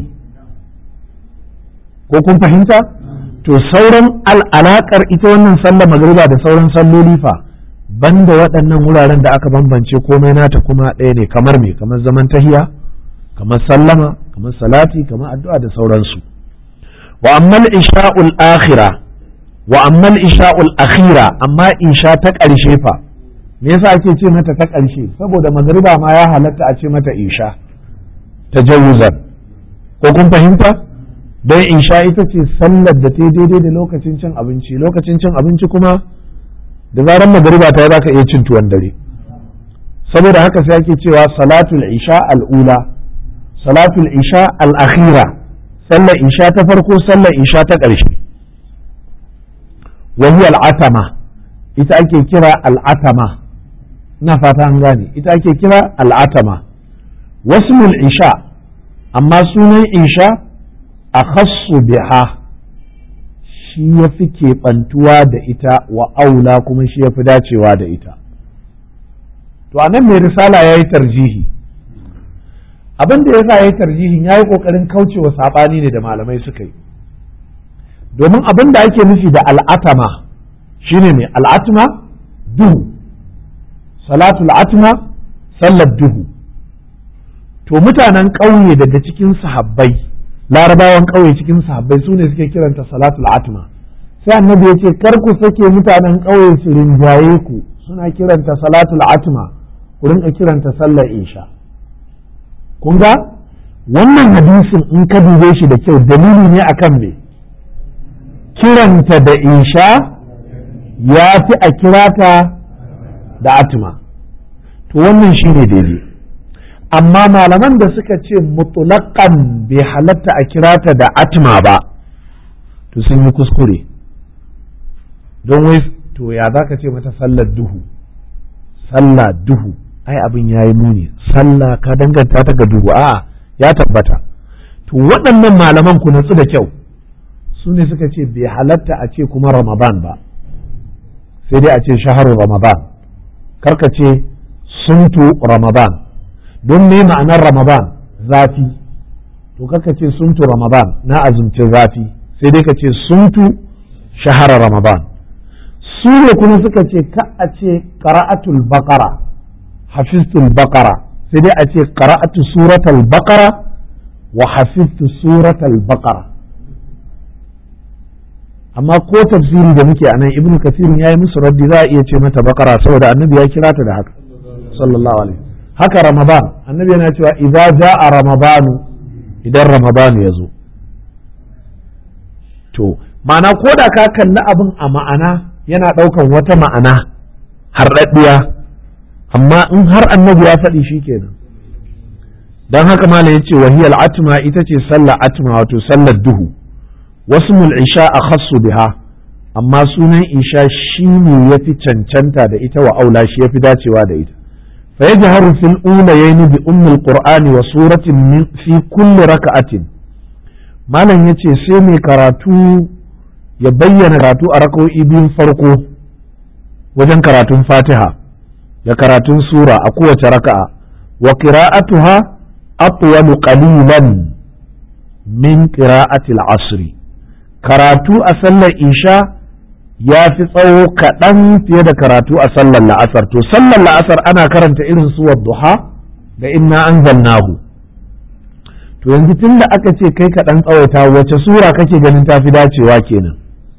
ko kun fahimta to sauran al'alakar ita wannan sallar magariba da sauran salloli fa banda waɗannan wuraren da aka bambance komai nata kuma ɗaya ne kamar me kamar zaman tahiya kamar sallama kamar salati kamar addu'a da sauransu wa ammal isha'ul akhira wa ammal isha'ul akhira amma isha ta ƙarshe fa me yasa ake ce mata ta ƙarshe saboda magariba ma ya halatta a ce mata isha ta jawuzan ko kun fahimta don isha ita ce sallar da ta daidai da lokacin cin abinci lokacin cin abinci kuma da zaran magariba ta za ka iya cin tuwon dare saboda haka sai ake cewa salatul isha al'ula salatul isha al'akhira sallar isha ta farko sallar isha ta ƙarshe wani al'atama ita ake kira al'atama ina fata an gane ita ake kira al'atama wasu isha amma sunan isha a khassu biha shi ya fi keɓantuwa da ita wa aula kuma shi ya fi dacewa da ita to anan mai risala ya yi tarjihi abin da ya sa ya yi tarjihin ya yi ƙoƙarin kaucewa saɓani ne da malamai suka yi domin abin da ake nufi da al'atama shine ne al'atma duhu salatul atma sallar duhu to mutanen ƙauye daga cikin sahabbai larabawan ƙauye cikin sahabbai su ne suke kiranta salatul atma sai annabi ya ce kar ku sake mutanen ƙauye su rinjaye ku suna kiranta salatul atma ku rinka kiranta sallar isha kun ga wannan hadisin in ka dube shi da kyau dalili ne akan me kiranta da isha ya fi a kirata da atma to wannan shi ne daidai amma malaman da suka ce mutulakan bai halatta a kirata da atma ba to sun yi kuskure don wai to ya za ka ce mata sallar duhu sallah duhu ai abin ya yi muni sallah ka danganta ta ga duhu a ya tabbata to waɗannan malaman ku natsu da kyau su ne suka ce bai halatta a ce kuma ramadan ba sai dai a ce shaharu ramadan karka ce suntu ramadan don me ma'anar ramadan zafi to karka ce suntu ramadan na azumci zafi sai dai ka ce suntu shahara ramadan su ne kuma suka ce ka a ce qara'atul baqara hafiztul baqara sai dai a ce qara'atu suratul baqara wa hafiztu suratul baqara amma ko tafsiri da muke anan ibn kasir ya yi musu raddi za a iya ce mata bakara saboda annabi ya kira ta da haka sallallahu alaihi haka ramadan annabi yana cewa idza jaa ramadanu idan ramadanu ya zo to ma'ana ko da ka kalli abin a ma'ana yana ɗaukan wata ma'ana harɗaɗɗiya amma in har annabi ya faɗi shi kenan don haka malam ya ce wahiyal atma ita ce sallar atma wato sallar duhu wasu isha a khassu biha amma sunan isha shi ne ya fi cancanta da ita wa aula shi ya fi dacewa da ita fa yajharu fil ulayaini bi ummil qur'ani wa suratin min fi kulli raka'atin malam yace sai mai karatu ya bayyana karatu a raka'o'i biyun farko wajen karatun fatiha da karatun sura a kowace raka'a wa qira'atuha atwalu qalilan min qira'ati al-asri karatu a sallar isha ya fi tsawo kaɗan fiye da karatu a sallar la'asar to sallar la'asar ana karanta irin su duha da inna anzalnahu to yanzu tun da aka ce kai kaɗan tsawaita wace sura kake ganin ta fi dacewa kenan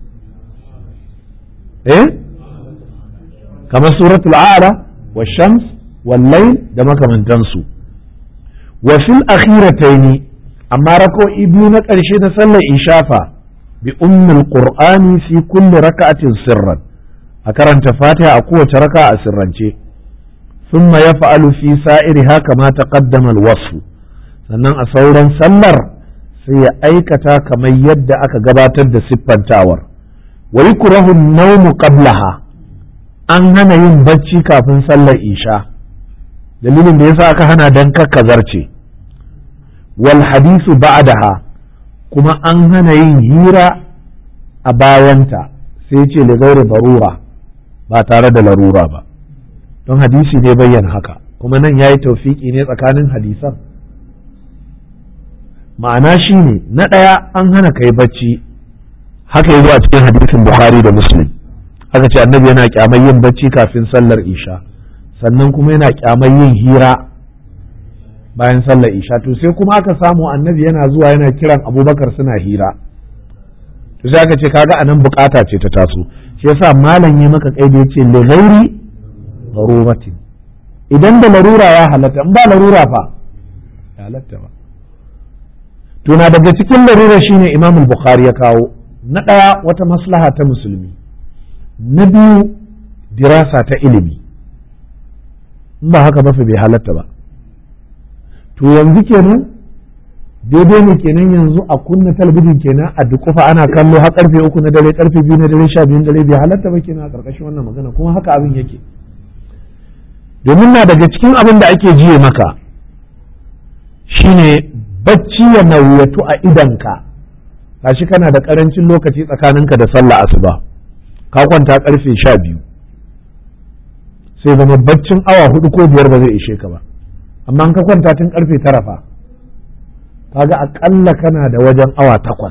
eh kamar suratul a'la wa shams wal layl da makamantansu wa fil akhirataini amma rako'i biyu na ƙarshe na sallar ishafa bi ummul qur'ani fi kulli raka'atin sirran a karanta fatiha a kowace raka a sirrance thumma yaf'alu fi sa'iriha kama taqaddama al-wasf sannan a sauran sallar sai ya aikata kamar yadda aka gabatar da siffantawar wa yukrahu an-nawm qablaha an hana yin bacci kafin sallar isha dalilin da yasa aka hana dan kakkazarce wal hadisu ba'daha kuma an hana yin hira a bayanta sai ce da gairi barura ba tare da larura ba don hadisi ne bayyana haka kuma nan ya yi taufiki ne tsakanin hadisan ma'ana shi ne na ɗaya an hana kai bacci haka yi a cikin hadisin bukhari da muslim aka ce annabi yana kyamar yin bacci kafin sallar isha sannan kuma yana kyamar yin hira bayan sallar isha to sai kuma aka samu annabi yana zuwa yana kiran abubakar suna hira to sai aka ce kaga anan bukata ce ta taso shi yasa malam ya maka kai da yace li ghairi daruratin idan da larura ya halatta in ba larura fa ya halatta ba to na daga cikin larura shine imam al-bukhari ya kawo na daya wata maslaha ta musulmi na biyu dirasa ta ilimi in ba haka ba fa bai halatta ba to yanzu kenan daidai ne kenan yanzu a kunna talabijin kenan a dukufa ana kallo har karfe uku na dare karfe biyu na dare sha biyu na dare bai halatta ba kenan a karkashin wannan magana kuma haka abin yake domin na daga cikin abin da ake jiye maka shine bacci ya nauyatu a idanka gashi kana da karancin lokaci tsakaninka da sallah asuba ka kwanta karfe sha biyu sai zama baccin awa hudu ko biyar ba zai ishe ka ba amma in ka kwanta tun karfe tara fa kaga akalla kana da wajen awa takwas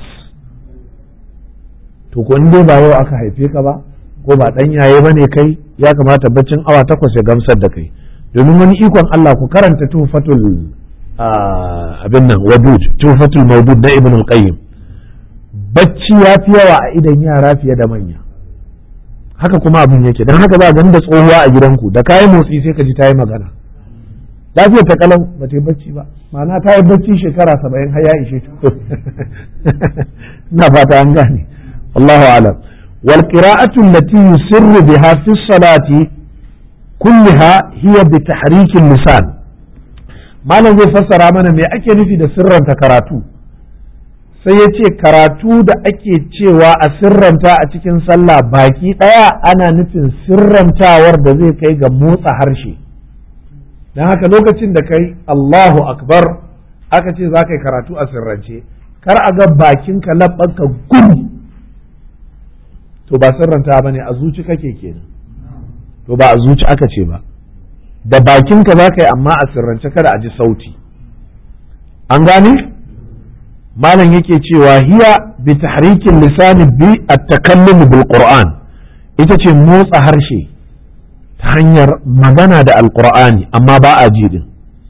to ko dai ba yau aka haife ka ba ko ba dan yaye bane kai ya kamata baccin awa takwas ya gamsar da kai domin wani ikon Allah ku karanta tufatul abin nan wadud tufatul mawdud na ibn al-qayyim bacci ya fi yawa a idan yara fiye da manya haka kuma abin yake dan haka ba ganin da tsohuwa a gidanku da kayi motsi sai ka ji ta yi magana lafiyar ta kalau ba ta yi bacci ba ma'ana ta yi bacci shekara saba'in har ya ishe ta ina fata an gane Allahu a'lam wal qira'atu allati yusirru biha fi salati kullaha hiya bi tahrikin lisan malam zai fassara mana me ake nufi da sirranta karatu sai ya ce karatu da ake cewa a sirranta a cikin sallah baki ɗaya ana nufin sirrantawar da zai kai ga motsa harshe don haka lokacin da kai Allahu akbar aka ce za ka yi karatu a sirrance kar a ga bakinka labbanka gum to ba sirranta ba ne a zuci kake kenan to ba a zuci aka ce ba da bakinka za ka yi amma a sirrance kada a ji sauti an gane malam yake cewa hiya bi tahrikin lisani bi at-takallum bil qur'an ita ce motsa harshe ta hanyar magana da alqur'ani amma ba a ji din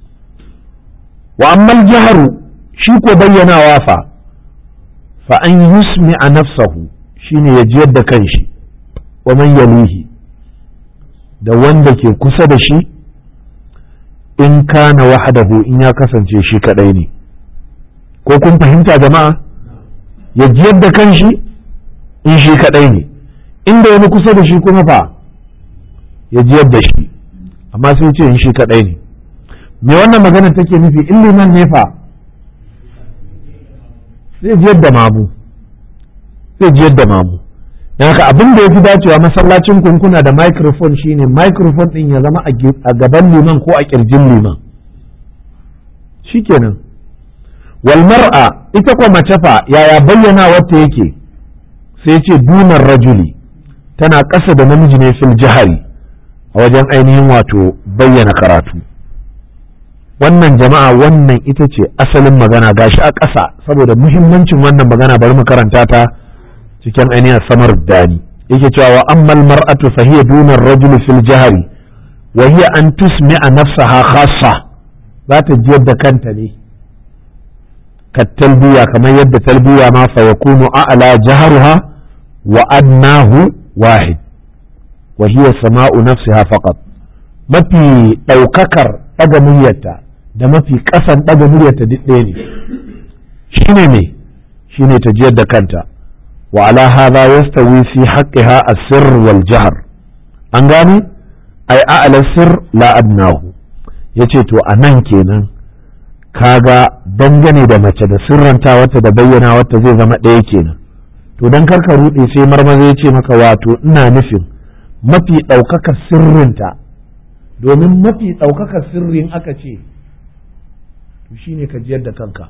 wa amma jaharu shi ko bayyanawa fa fa an yusmi a nafsahu shine ya jiyar da kanshi wa man yalihi da wanda ke kusa da shi in kana wahadahu in ya kasance shi kadai ne ko kun fahimta jama'a ya jiyar da kanshi in shi kadai ne inda wani kusa da shi kuma fa ya jiyar da shi amma sai ce in shi kadai ne me wannan magana take nufi in liman ne fa zai jiyar da mamu zai jiyar da mamu don haka abin da ya fi dacewa masallacin kunkuna da microphone shine microphone din ya zama a gaban liman ko a kirjin liman shikenan wal mar'a ita kwa mace fa yaya bayyana wata yake sai ce dunar rajuli tana ƙasa da namiji ne fil jihari a wajen ainihin wato bayyana karatu wannan jama'a wannan ita ce asalin magana gashi a ƙasa saboda muhimmancin wannan magana bari mu karanta ta cikin ainihin samar dani yake cewa wa ammal mar'atu fa hiya duna ar-rajul fil jahri wa hiya an tusmi'a nafsaha khassa za ta jiyar da kanta ne ka talbiya kamar yadda talbiya ma fa yakunu a'la jahruha wa adnahu wahid wa hiya sama'u nafsiha faqat mafi ɗaukakar ɗaga muryarta da mafi ƙasan ɗaga muryarta duk ɗaya ne shine me shine ta jiyar da kanta wa ala hadha yastawi fi haqqiha as-sirr wal jahr an gane ai a'la sirr la adnahu yace to anan kenan kaga dangane da mace da sirranta wata da bayyana wata zai zama ɗaya kenan to dan karka ruɗe sai marmaza ya ce maka wato ina nufin mafi ɗaukaka sirrinta domin mafi ɗaukaka sirrin aka ce to shine ka jiyar da kanka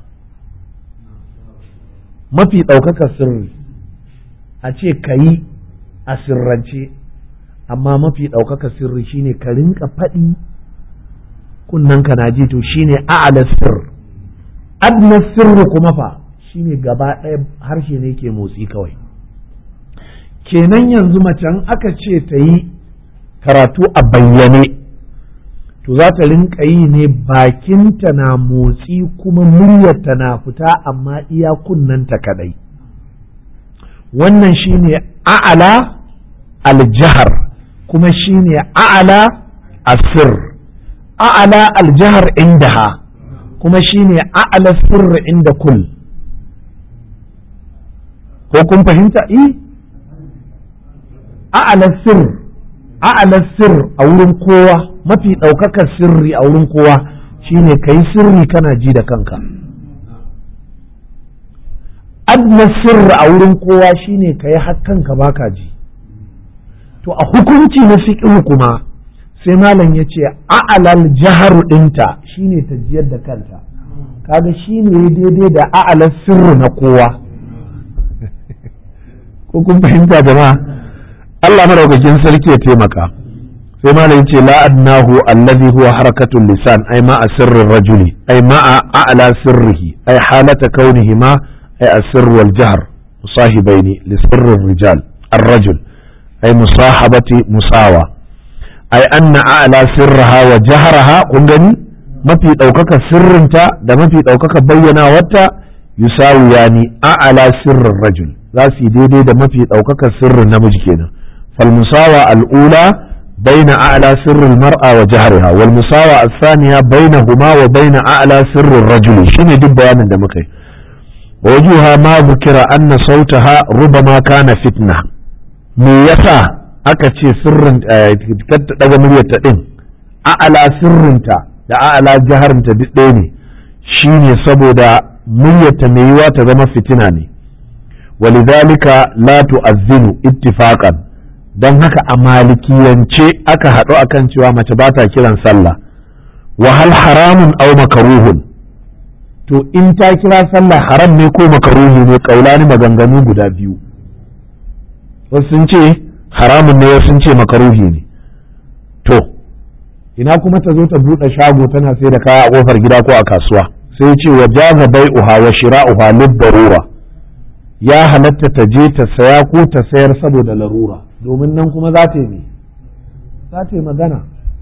mafi ɗaukaka sirri a ce ka yi a sirrance amma mafi ɗaukaka sirri shine ka rinka faɗi kunnen ka na ji to shine a'ala sirr adna sirri kuma fa shine gaba ɗaya harshe ne ke motsi kawai kenan yanzu macen aka ce ta yi karatu a bayyane to za ta rinka yi ne bakinta na motsi kuma muryarta na fita amma iya kunnanta kadai wannan shine a'ala aljahar kuma shine a'ala asir a'ala aljahar indaha kuma shine a'ala sirr inda kul ko kun fahimta i a'ala sirr a'ala sirr a wurin kowa mafi ɗaukakar sirri a wurin kowa shine ka yi sirri kana ji da kanka adna sirri a wurin kowa shine ka yi kanka baka ji to a hukunci na fiƙihu kuma sai malam ya ce a'alal jaharu ɗinta shine ta jiyar da kanta kaga shine daidai da a'alal sirri na kowa ko kun fahimta jama'a Allah madaukakin sarki ya taimaka sai ma yace la adnahu allazi huwa harakatul lisan ay ma sirrin rajuli ay ma a'la sirrihi ay halata kaunihi ma ay asirr wal jahr musahibaini li sirri rijal الرجل أي مصاحبة مساواة أي أن أعلى سرها وجهرها كنغني ما في أوكك سرنتا ده ما في أوكك بينا وتا يساوي يعني أعلى سر الرجل لا سيدي ده ما في أوكك سر النمج كده فالمساواة الأولى بين أعلى سر المرأة وجهرها والمساواة الثانية بينهما وبين أعلى سر الرجل شنو دي بيان ده مكي wajuha ma bukira anna sautaha rubama kana fitna me yasa aka ce sirrin ta daga muryarta din a'ala sirrinta da a'ala jaharinta duk ɗaya ne shine saboda muryarta mai yiwa ta zama fitina ne walidhalika la tu'azzinu ittifaqan don haka a malikiyance aka haɗu akan cewa mace ba ta kiran sallah wa hal haramun aw makaruhun to in ta kira sallah haram ne ko makaruhi ne kaulani maganganu guda biyu wasu sun ce haramun ne wasu sun ce makaruhi ne to ina kuma ta zo ta buɗe shago tana sai da kaya a ƙofar gida ko a kasuwa sai ce wa jaza bai'uha wa shira'uha lid darura ya halatta ta je ta saya ko ta sayar saboda larura domin nan kuma za ta yi za ta yi magana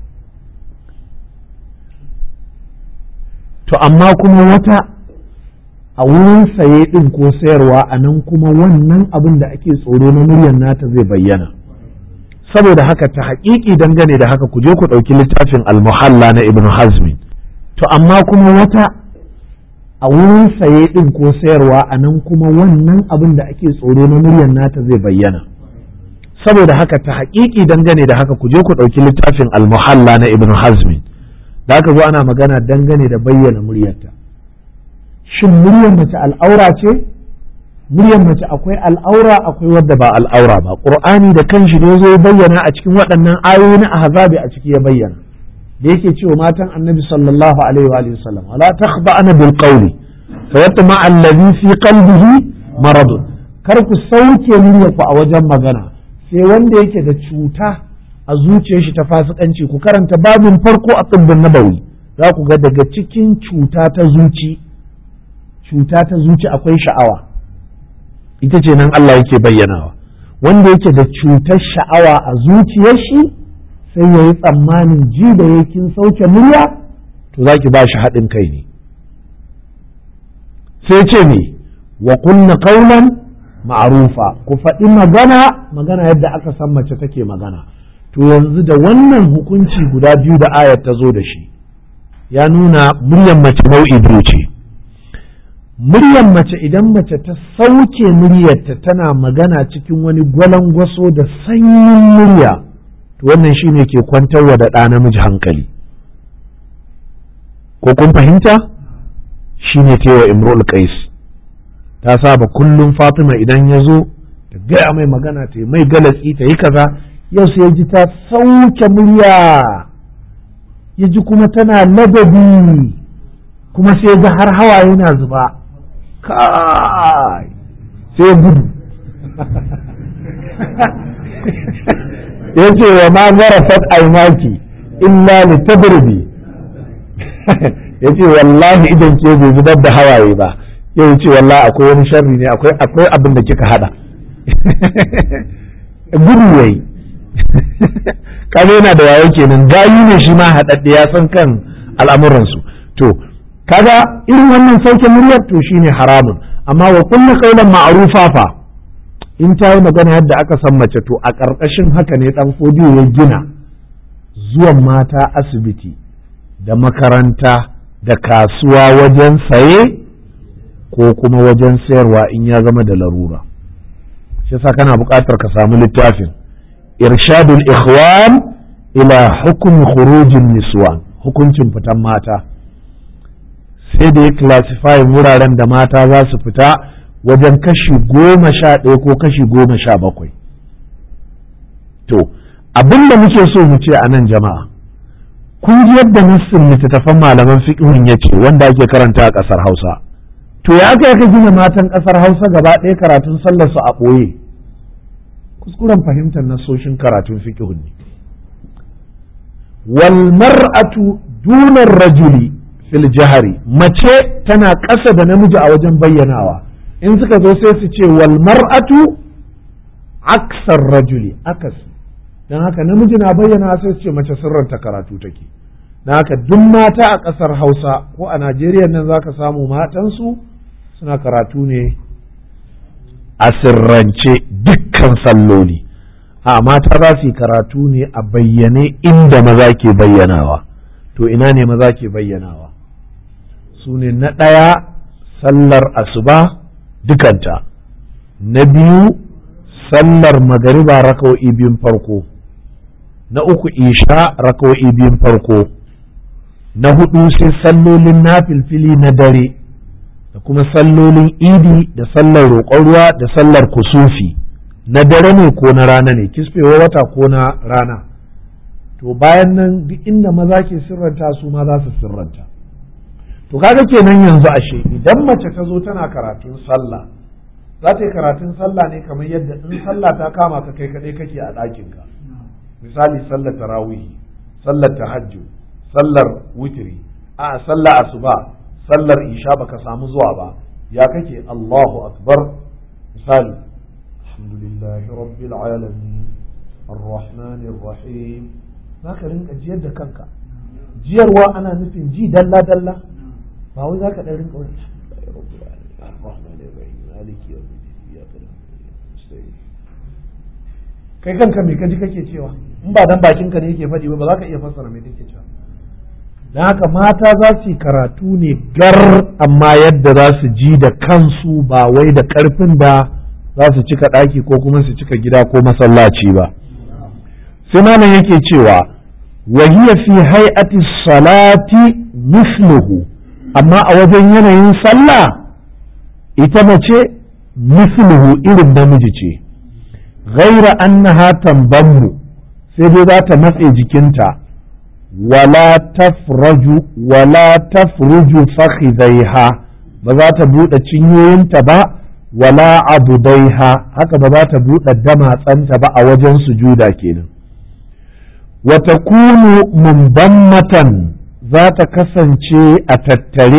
to amma kuma wata a wurin saye ɗin ko sayarwa a nan kuma wannan abin da ake tsoro na muryar nata zai bayyana saboda haka ta haƙiƙi dangane da haka ku je ku ɗauki littafin almuhalla na ibn hazmi to amma kuma wata a wurin saye ɗin ko sayarwa a nan kuma wannan abin da ake tsoro na muryar nata zai bayyana saboda haka ta haƙiƙi dangane da haka ku je ku ɗauki littafin almuhalla na ibn hazmi da aka zo ana magana dangane da bayyana muryarta shin muryar mace al'aura ce muryar mace akwai al'aura akwai wadda ba al'aura ba qur'ani da kanshi ne zo bayyana a cikin waɗannan ayoyi na ahzabi a ciki ya bayyana da yake cewa matan annabi sallallahu alaihi wa sallam wala takhda'na bil qawli fa yatma alladhi fi qalbihi marad kar ku sauke muryarku a wajen magana sai wanda yake da cuta a zuciyar shi ta fasikanci ku karanta babin farko a tsibbin nabawi za ku ga daga cikin cuta ta zuci cuta ta zuci akwai sha'awa ita ce nan Allah yake bayyanawa wanda yake da cutar sha'awa a zuciyar shi sai ya yi tsammanin ji da yakin sauke murya to za ki ba shi haɗin kai ne sai ce ne wa kunna kaulan ma'arufa ku faɗi magana magana yadda aka san mace take magana to yanzu da wannan hukunci guda biyu da ayat ta zo da shi ya nuna muryar mace nau'i biyu ce muryar mace idan mace ta sauke muryarta tana magana cikin wani gwalangwaso da sanyin murya to wannan shine ke kwantarwa da ɗa namiji hankali ko kun fahimta shine tewa imrul qais ta saba kullum fatima idan ya zo ta gaya mai magana ta mai galatsi ta yi kaza yau sai ya ji ta sauke murya ya ji kuma tana ladabi kuma sai ga har hawa yana zuba kai sai gudu ya ce wa ma zarafat aimaki illa li tabridi ya ce wallahi idan ke bai zubar da hawaye ba yau ce wallahi akwai wani sharri ne akwai akwai abin da kika hada gudu yayi kaga yana da wayo kenan gayu ne shi ma haɗaɗɗe ya san kan al'amuransu to kaga irin wannan sauke muryar to shine haramun amma wa kullu qawlan ma'rufa fa in ta yi magana yadda aka san mace to a ƙarƙashin haka ne dan fodiyo ya gina zuwan mata asibiti da makaranta da kasuwa wajen saye ko kuma wajen sayarwa in ya zama da larura shi yasa kana buƙatar ka samu littafin irshadul ikhwan ila hukum khurujin niswan hukuncin fitan mata sai da ya classify wuraren da mata za su fita wajen kashi goma sha ɗaya ko kashi goma sha bakwai to abin da muke so mu ce a nan jama'a kun ji yadda nassin littattafan malaman fiqhun ya ce wanda ake karanta a ƙasar hausa to ya aka ka gina matan ƙasar hausa gaba ɗaya karatun sallar su a ɓoye kuskuren fahimtar nasoshin karatun fiqhun ne wal mar'atu dunar rajuli fil jahari mace tana ƙasa da namiji a wajen bayyanawa in suka zo sai su ce wal mar'atu aksar rajuli akas don haka namiji na bayyana sai su ce mace sirranta karatu take don haka duk mata a ƙasar hausa ko a najeriya nan za ka samu matansu suna karatu ne a sirrance dukkan salloli a mata za su yi karatu ne a bayyane inda maza ke bayyanawa to ina ne maza ke bayyanawa su ne na ɗaya sallar asuba dukanta na biyu sallar magariba raka'o'i biyun farko na uku isha raka'o'i biyun farko na hudu sai sallolin nafilfili na dare da kuma sallolin idi da sallar roƙon ruwa da sallar kusufi na dare ne ko na rana ne kisfewa wata ko na rana to bayan nan duk inda maza ke sirranta su ma za su sirranta to kaga kenan yanzu ashe idan mace ta zo tana karatun sallah za ta yi karatun sallah ne kamar yadda in sallah ta kama ka kai kaɗai kake a ɗakinka misali sallar tarawihi sallar tahajjud sallar witiri a sallar asuba sallar isha baka samu zuwa ba ya kake Allahu akbar misali alhamdulillahi rabbil alamin arrahmanir rahim zaka rinka jiyar da kanka jiyarwa ana nufin ji dalla dalla ba wai zaka dan rinka wani arrahmanir rahim maliki kai kanka me kaji kake cewa in ba dan bakin ka ne yake faɗi ba ba za ka iya fassara me kake cewa don haka mata za su yi karatu ne gar amma yadda za su ji da kansu ba wai da ƙarfin da za su cika ɗaki ko kuma su cika gida ko masallaci ba sai malam yake cewa wahiya fi hay'ati salati misluhu amma a wajen yanayin sallah ita mace misluhu irin namiji ce ghaira annaha tambammu sai dai za ta matse jikinta wala tafraju wala tafruju fakhidaiha ba za ta buɗe cinyoyinta ba wala abudaiha haka ba za ta buɗe damatsanta ba a wajen sujuda kenan wa takunu mumbammatan za ta kasance a tattare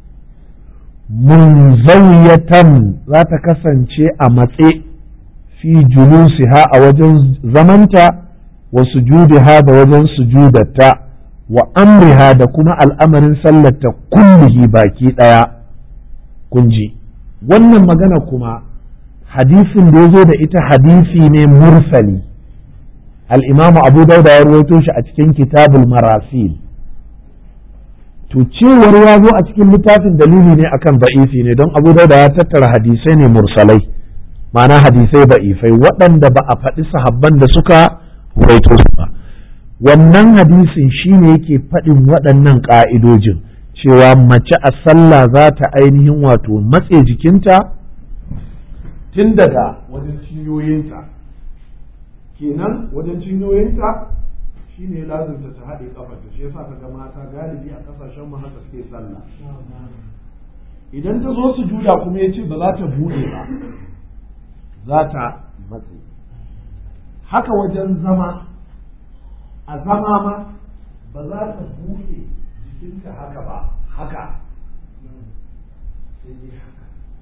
munzawiyatan za ta kasance a matse fi julusiha a wajen zamanta wa sujudiha da wajen sujudatta wa amriha da kuma al'amarin sallarta kullihi baki ɗaya kunji wannan magana kuma hadisin da ya zo da ita hadisi ne mursali al'imamu abu dauda ya rawaito shi a cikin kitabul marasil to cewar ya zo a cikin littafin dalili ne akan ba'isi ne don abu dauda ya tattara hadisai ne mursalai ma'ana hadisai ba'ifai waɗanda ba a faɗi sahabban da suka rawaito su ba wannan hadisin shine yake faɗin waɗannan ƙa'idojin cewa mace a sallah za ta ainihin wato matse jikinta tun daga wajen cinyoyinta kenan wajen cinyoyinta shine lazimta ta haɗe kafarta shi yasa kaga mata galibi a ƙasashen mu haka suke sallah idan ta zo su juda kuma ya ce ba za ta buɗe ba za ta matse haka wajen zama a zama ma ba za ta buɗe jikinta haka ba haka sai dai haka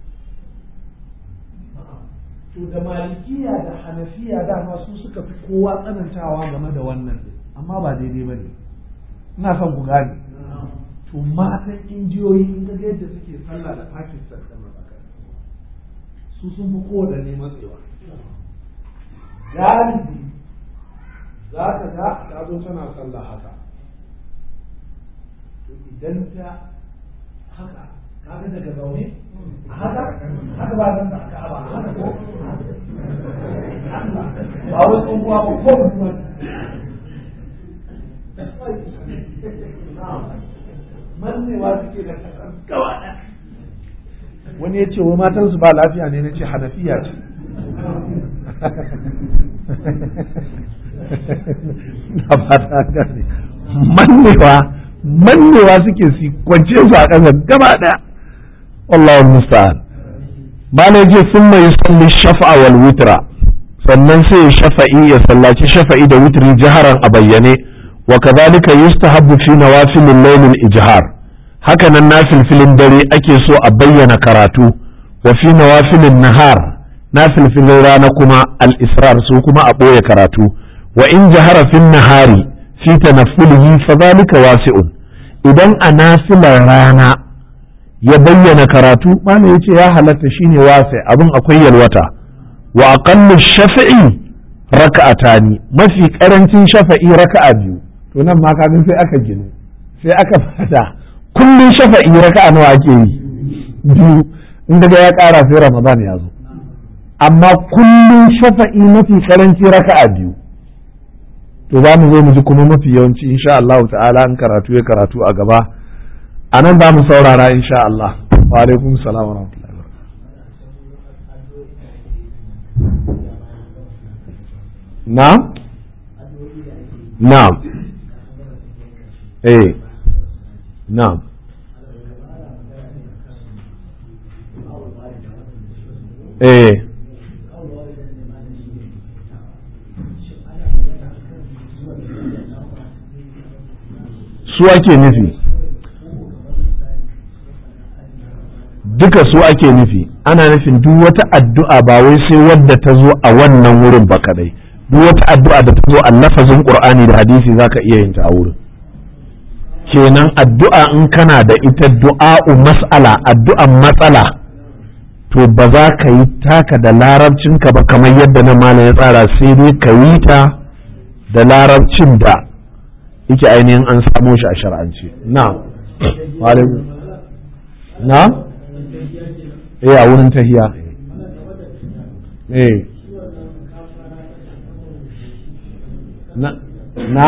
to da malikiya da hanafiya dama su suka fi kowa tsanantawa game da wannan amma ba daidai ba ne ina son ku gane to matan injiyoyi in ga yadda suke sallah da pakistan da matsakar su sun fi kowaɗanne matsewa galibi za ka ga ta zo tana sallah haka to idan ta haka kaga daga zaune haka haka ba zan da ba haka ko ba wai tsohuwa ba ko mutuwa mannewa suke da kasar gawa wani ya ce wa matansu ba lafiya ne na ce hanafiya ce na fata gane mannewa mannewa suke si kwance su a ƙasa gaba ɗaya wallahu musta'an malai je sun mai salli shafa'a wal witra sannan sai ya shafa'i ya sallaci shafa'i da wutri jaharan a bayyane wa kadhalika yustahabbu fi nawafil al-layl al-ijhar haka nan nafilfilin dare ake so a bayyana karatu wa fi nawafil an-nahar nafilfilin rana kuma al-israr su kuma a ɓoye karatu wa in jahara fin nahari fi tanaffulihi fa zalika wasi'un idan a nafilar rana ya bayyana karatu mana yace ya halatta shine wasi abin akwai yalwata wa aqallu shafi'i raka'atani mafi karancin shafa'i raka'a biyu to nan ma kaga sai aka ginu sai aka fada kullun shafa'i raka'a nawa ake yi biyu in daga ya ƙara sai ramadan ya zo amma kullum shafa'i mafi karanci raka'a biyu to za mu zo mu ji kuma mafi yawanci insha Allah ta'ala in karatu ya karatu a gaba a nan za mu saurara insha Allah wa alaikum salam wa rahmatullahi wa na na eh na eh su ake nufi duka su ake nufi ana nufin duk wata addu'a ba wai sai wadda ta zo a wannan wurin ba kadai duk wata addu'a da ta zo a lafazin qur'ani da hadisi zaka iya yin ta a wurin kenan addu'a in kana da ita du'a'u mas'ala addu'an matsala to ba za ka yi taka da larabcinka ba kamar yadda na malam ya tsara sai dai ka yi ta da larabcin da yake ainihin an samo shi a shar'ance na na eh a wurin tahiya eh na na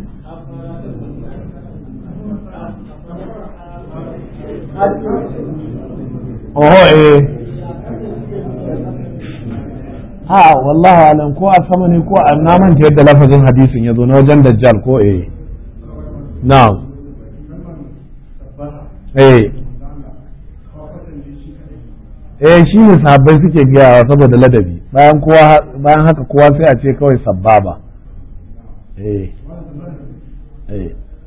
oho eh ha wallahi alam ko a sama ne ko a naman yadda lafazin hadisin ya zo na wajen dajjal ko eh na'am eh eh shi ne sahabbai suke biyawa saboda ladabi bayan kowa bayan haka kowa sai a ce kawai sabbaba eh eh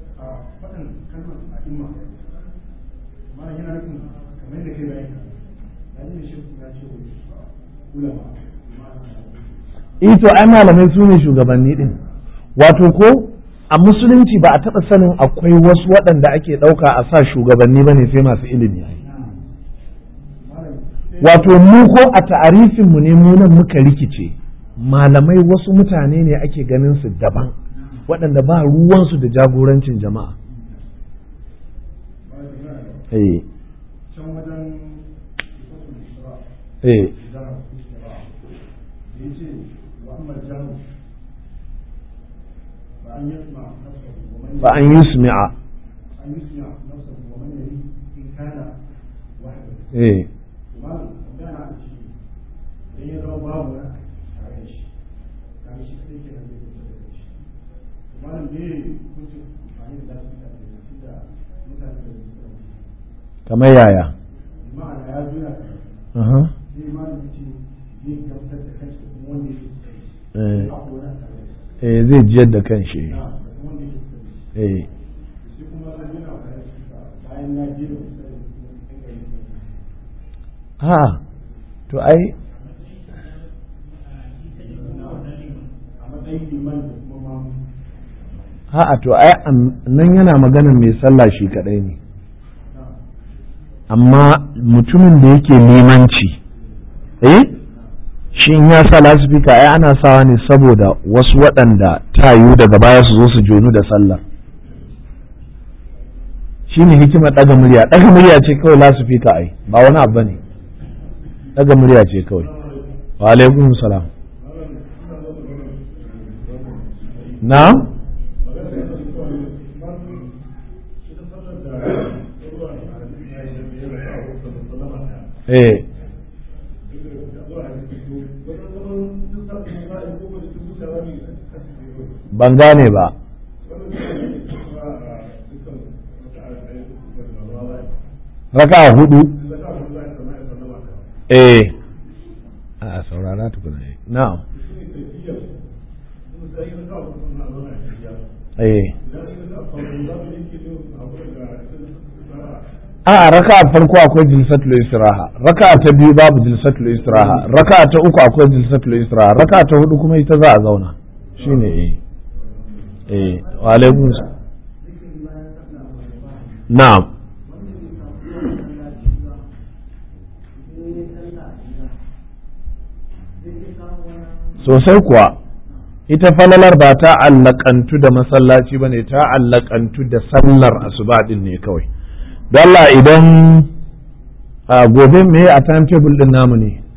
ito ai malamai su ne shugabanni din wato ko a musulunci ba a taɓa sanin akwai wasu waɗanda ake ɗauka a sa shugabanni ba ne sai masu ilimi wato mu ko a ta'arifin mu ne mu nan muka rikice malamai wasu mutane ne ake ganin su daban waɗanda ba ruwansu da jagorancin jama'a eh eh فأن يسمع إيه kamar yaya eh zai jiyar da kan shi eh ha to ai ha to ai nan yana magana mai sallah shi kadai ne amma mutumin da yake limanci eh shi in ya sa lasifika ai ana sawa ne saboda wasu waɗanda ta yiwu daga baya su zo su jonu da sallah shi ne hikimar ɗaga murya ɗaga murya ce kawai lasifika ai ba wani abu ne ɗaga murya ce kawai wa alaikum salam na eh ban gane ba raka hudu eh a saurara tukuna na'am eh a raka farko akwai jilsatul istiraha raka ta biyu babu jilsatul istiraha raka ta uku akwai jilsatul istiraha raka ta hudu kuma ita za a zauna shine eh eh wa alaikum na'am sosai kuwa ita falalar ba ta allakantu da masallaci ba ne ta allakantu da sallar asuba din ne kawai Allah idan a gobe me a timetable din namu ne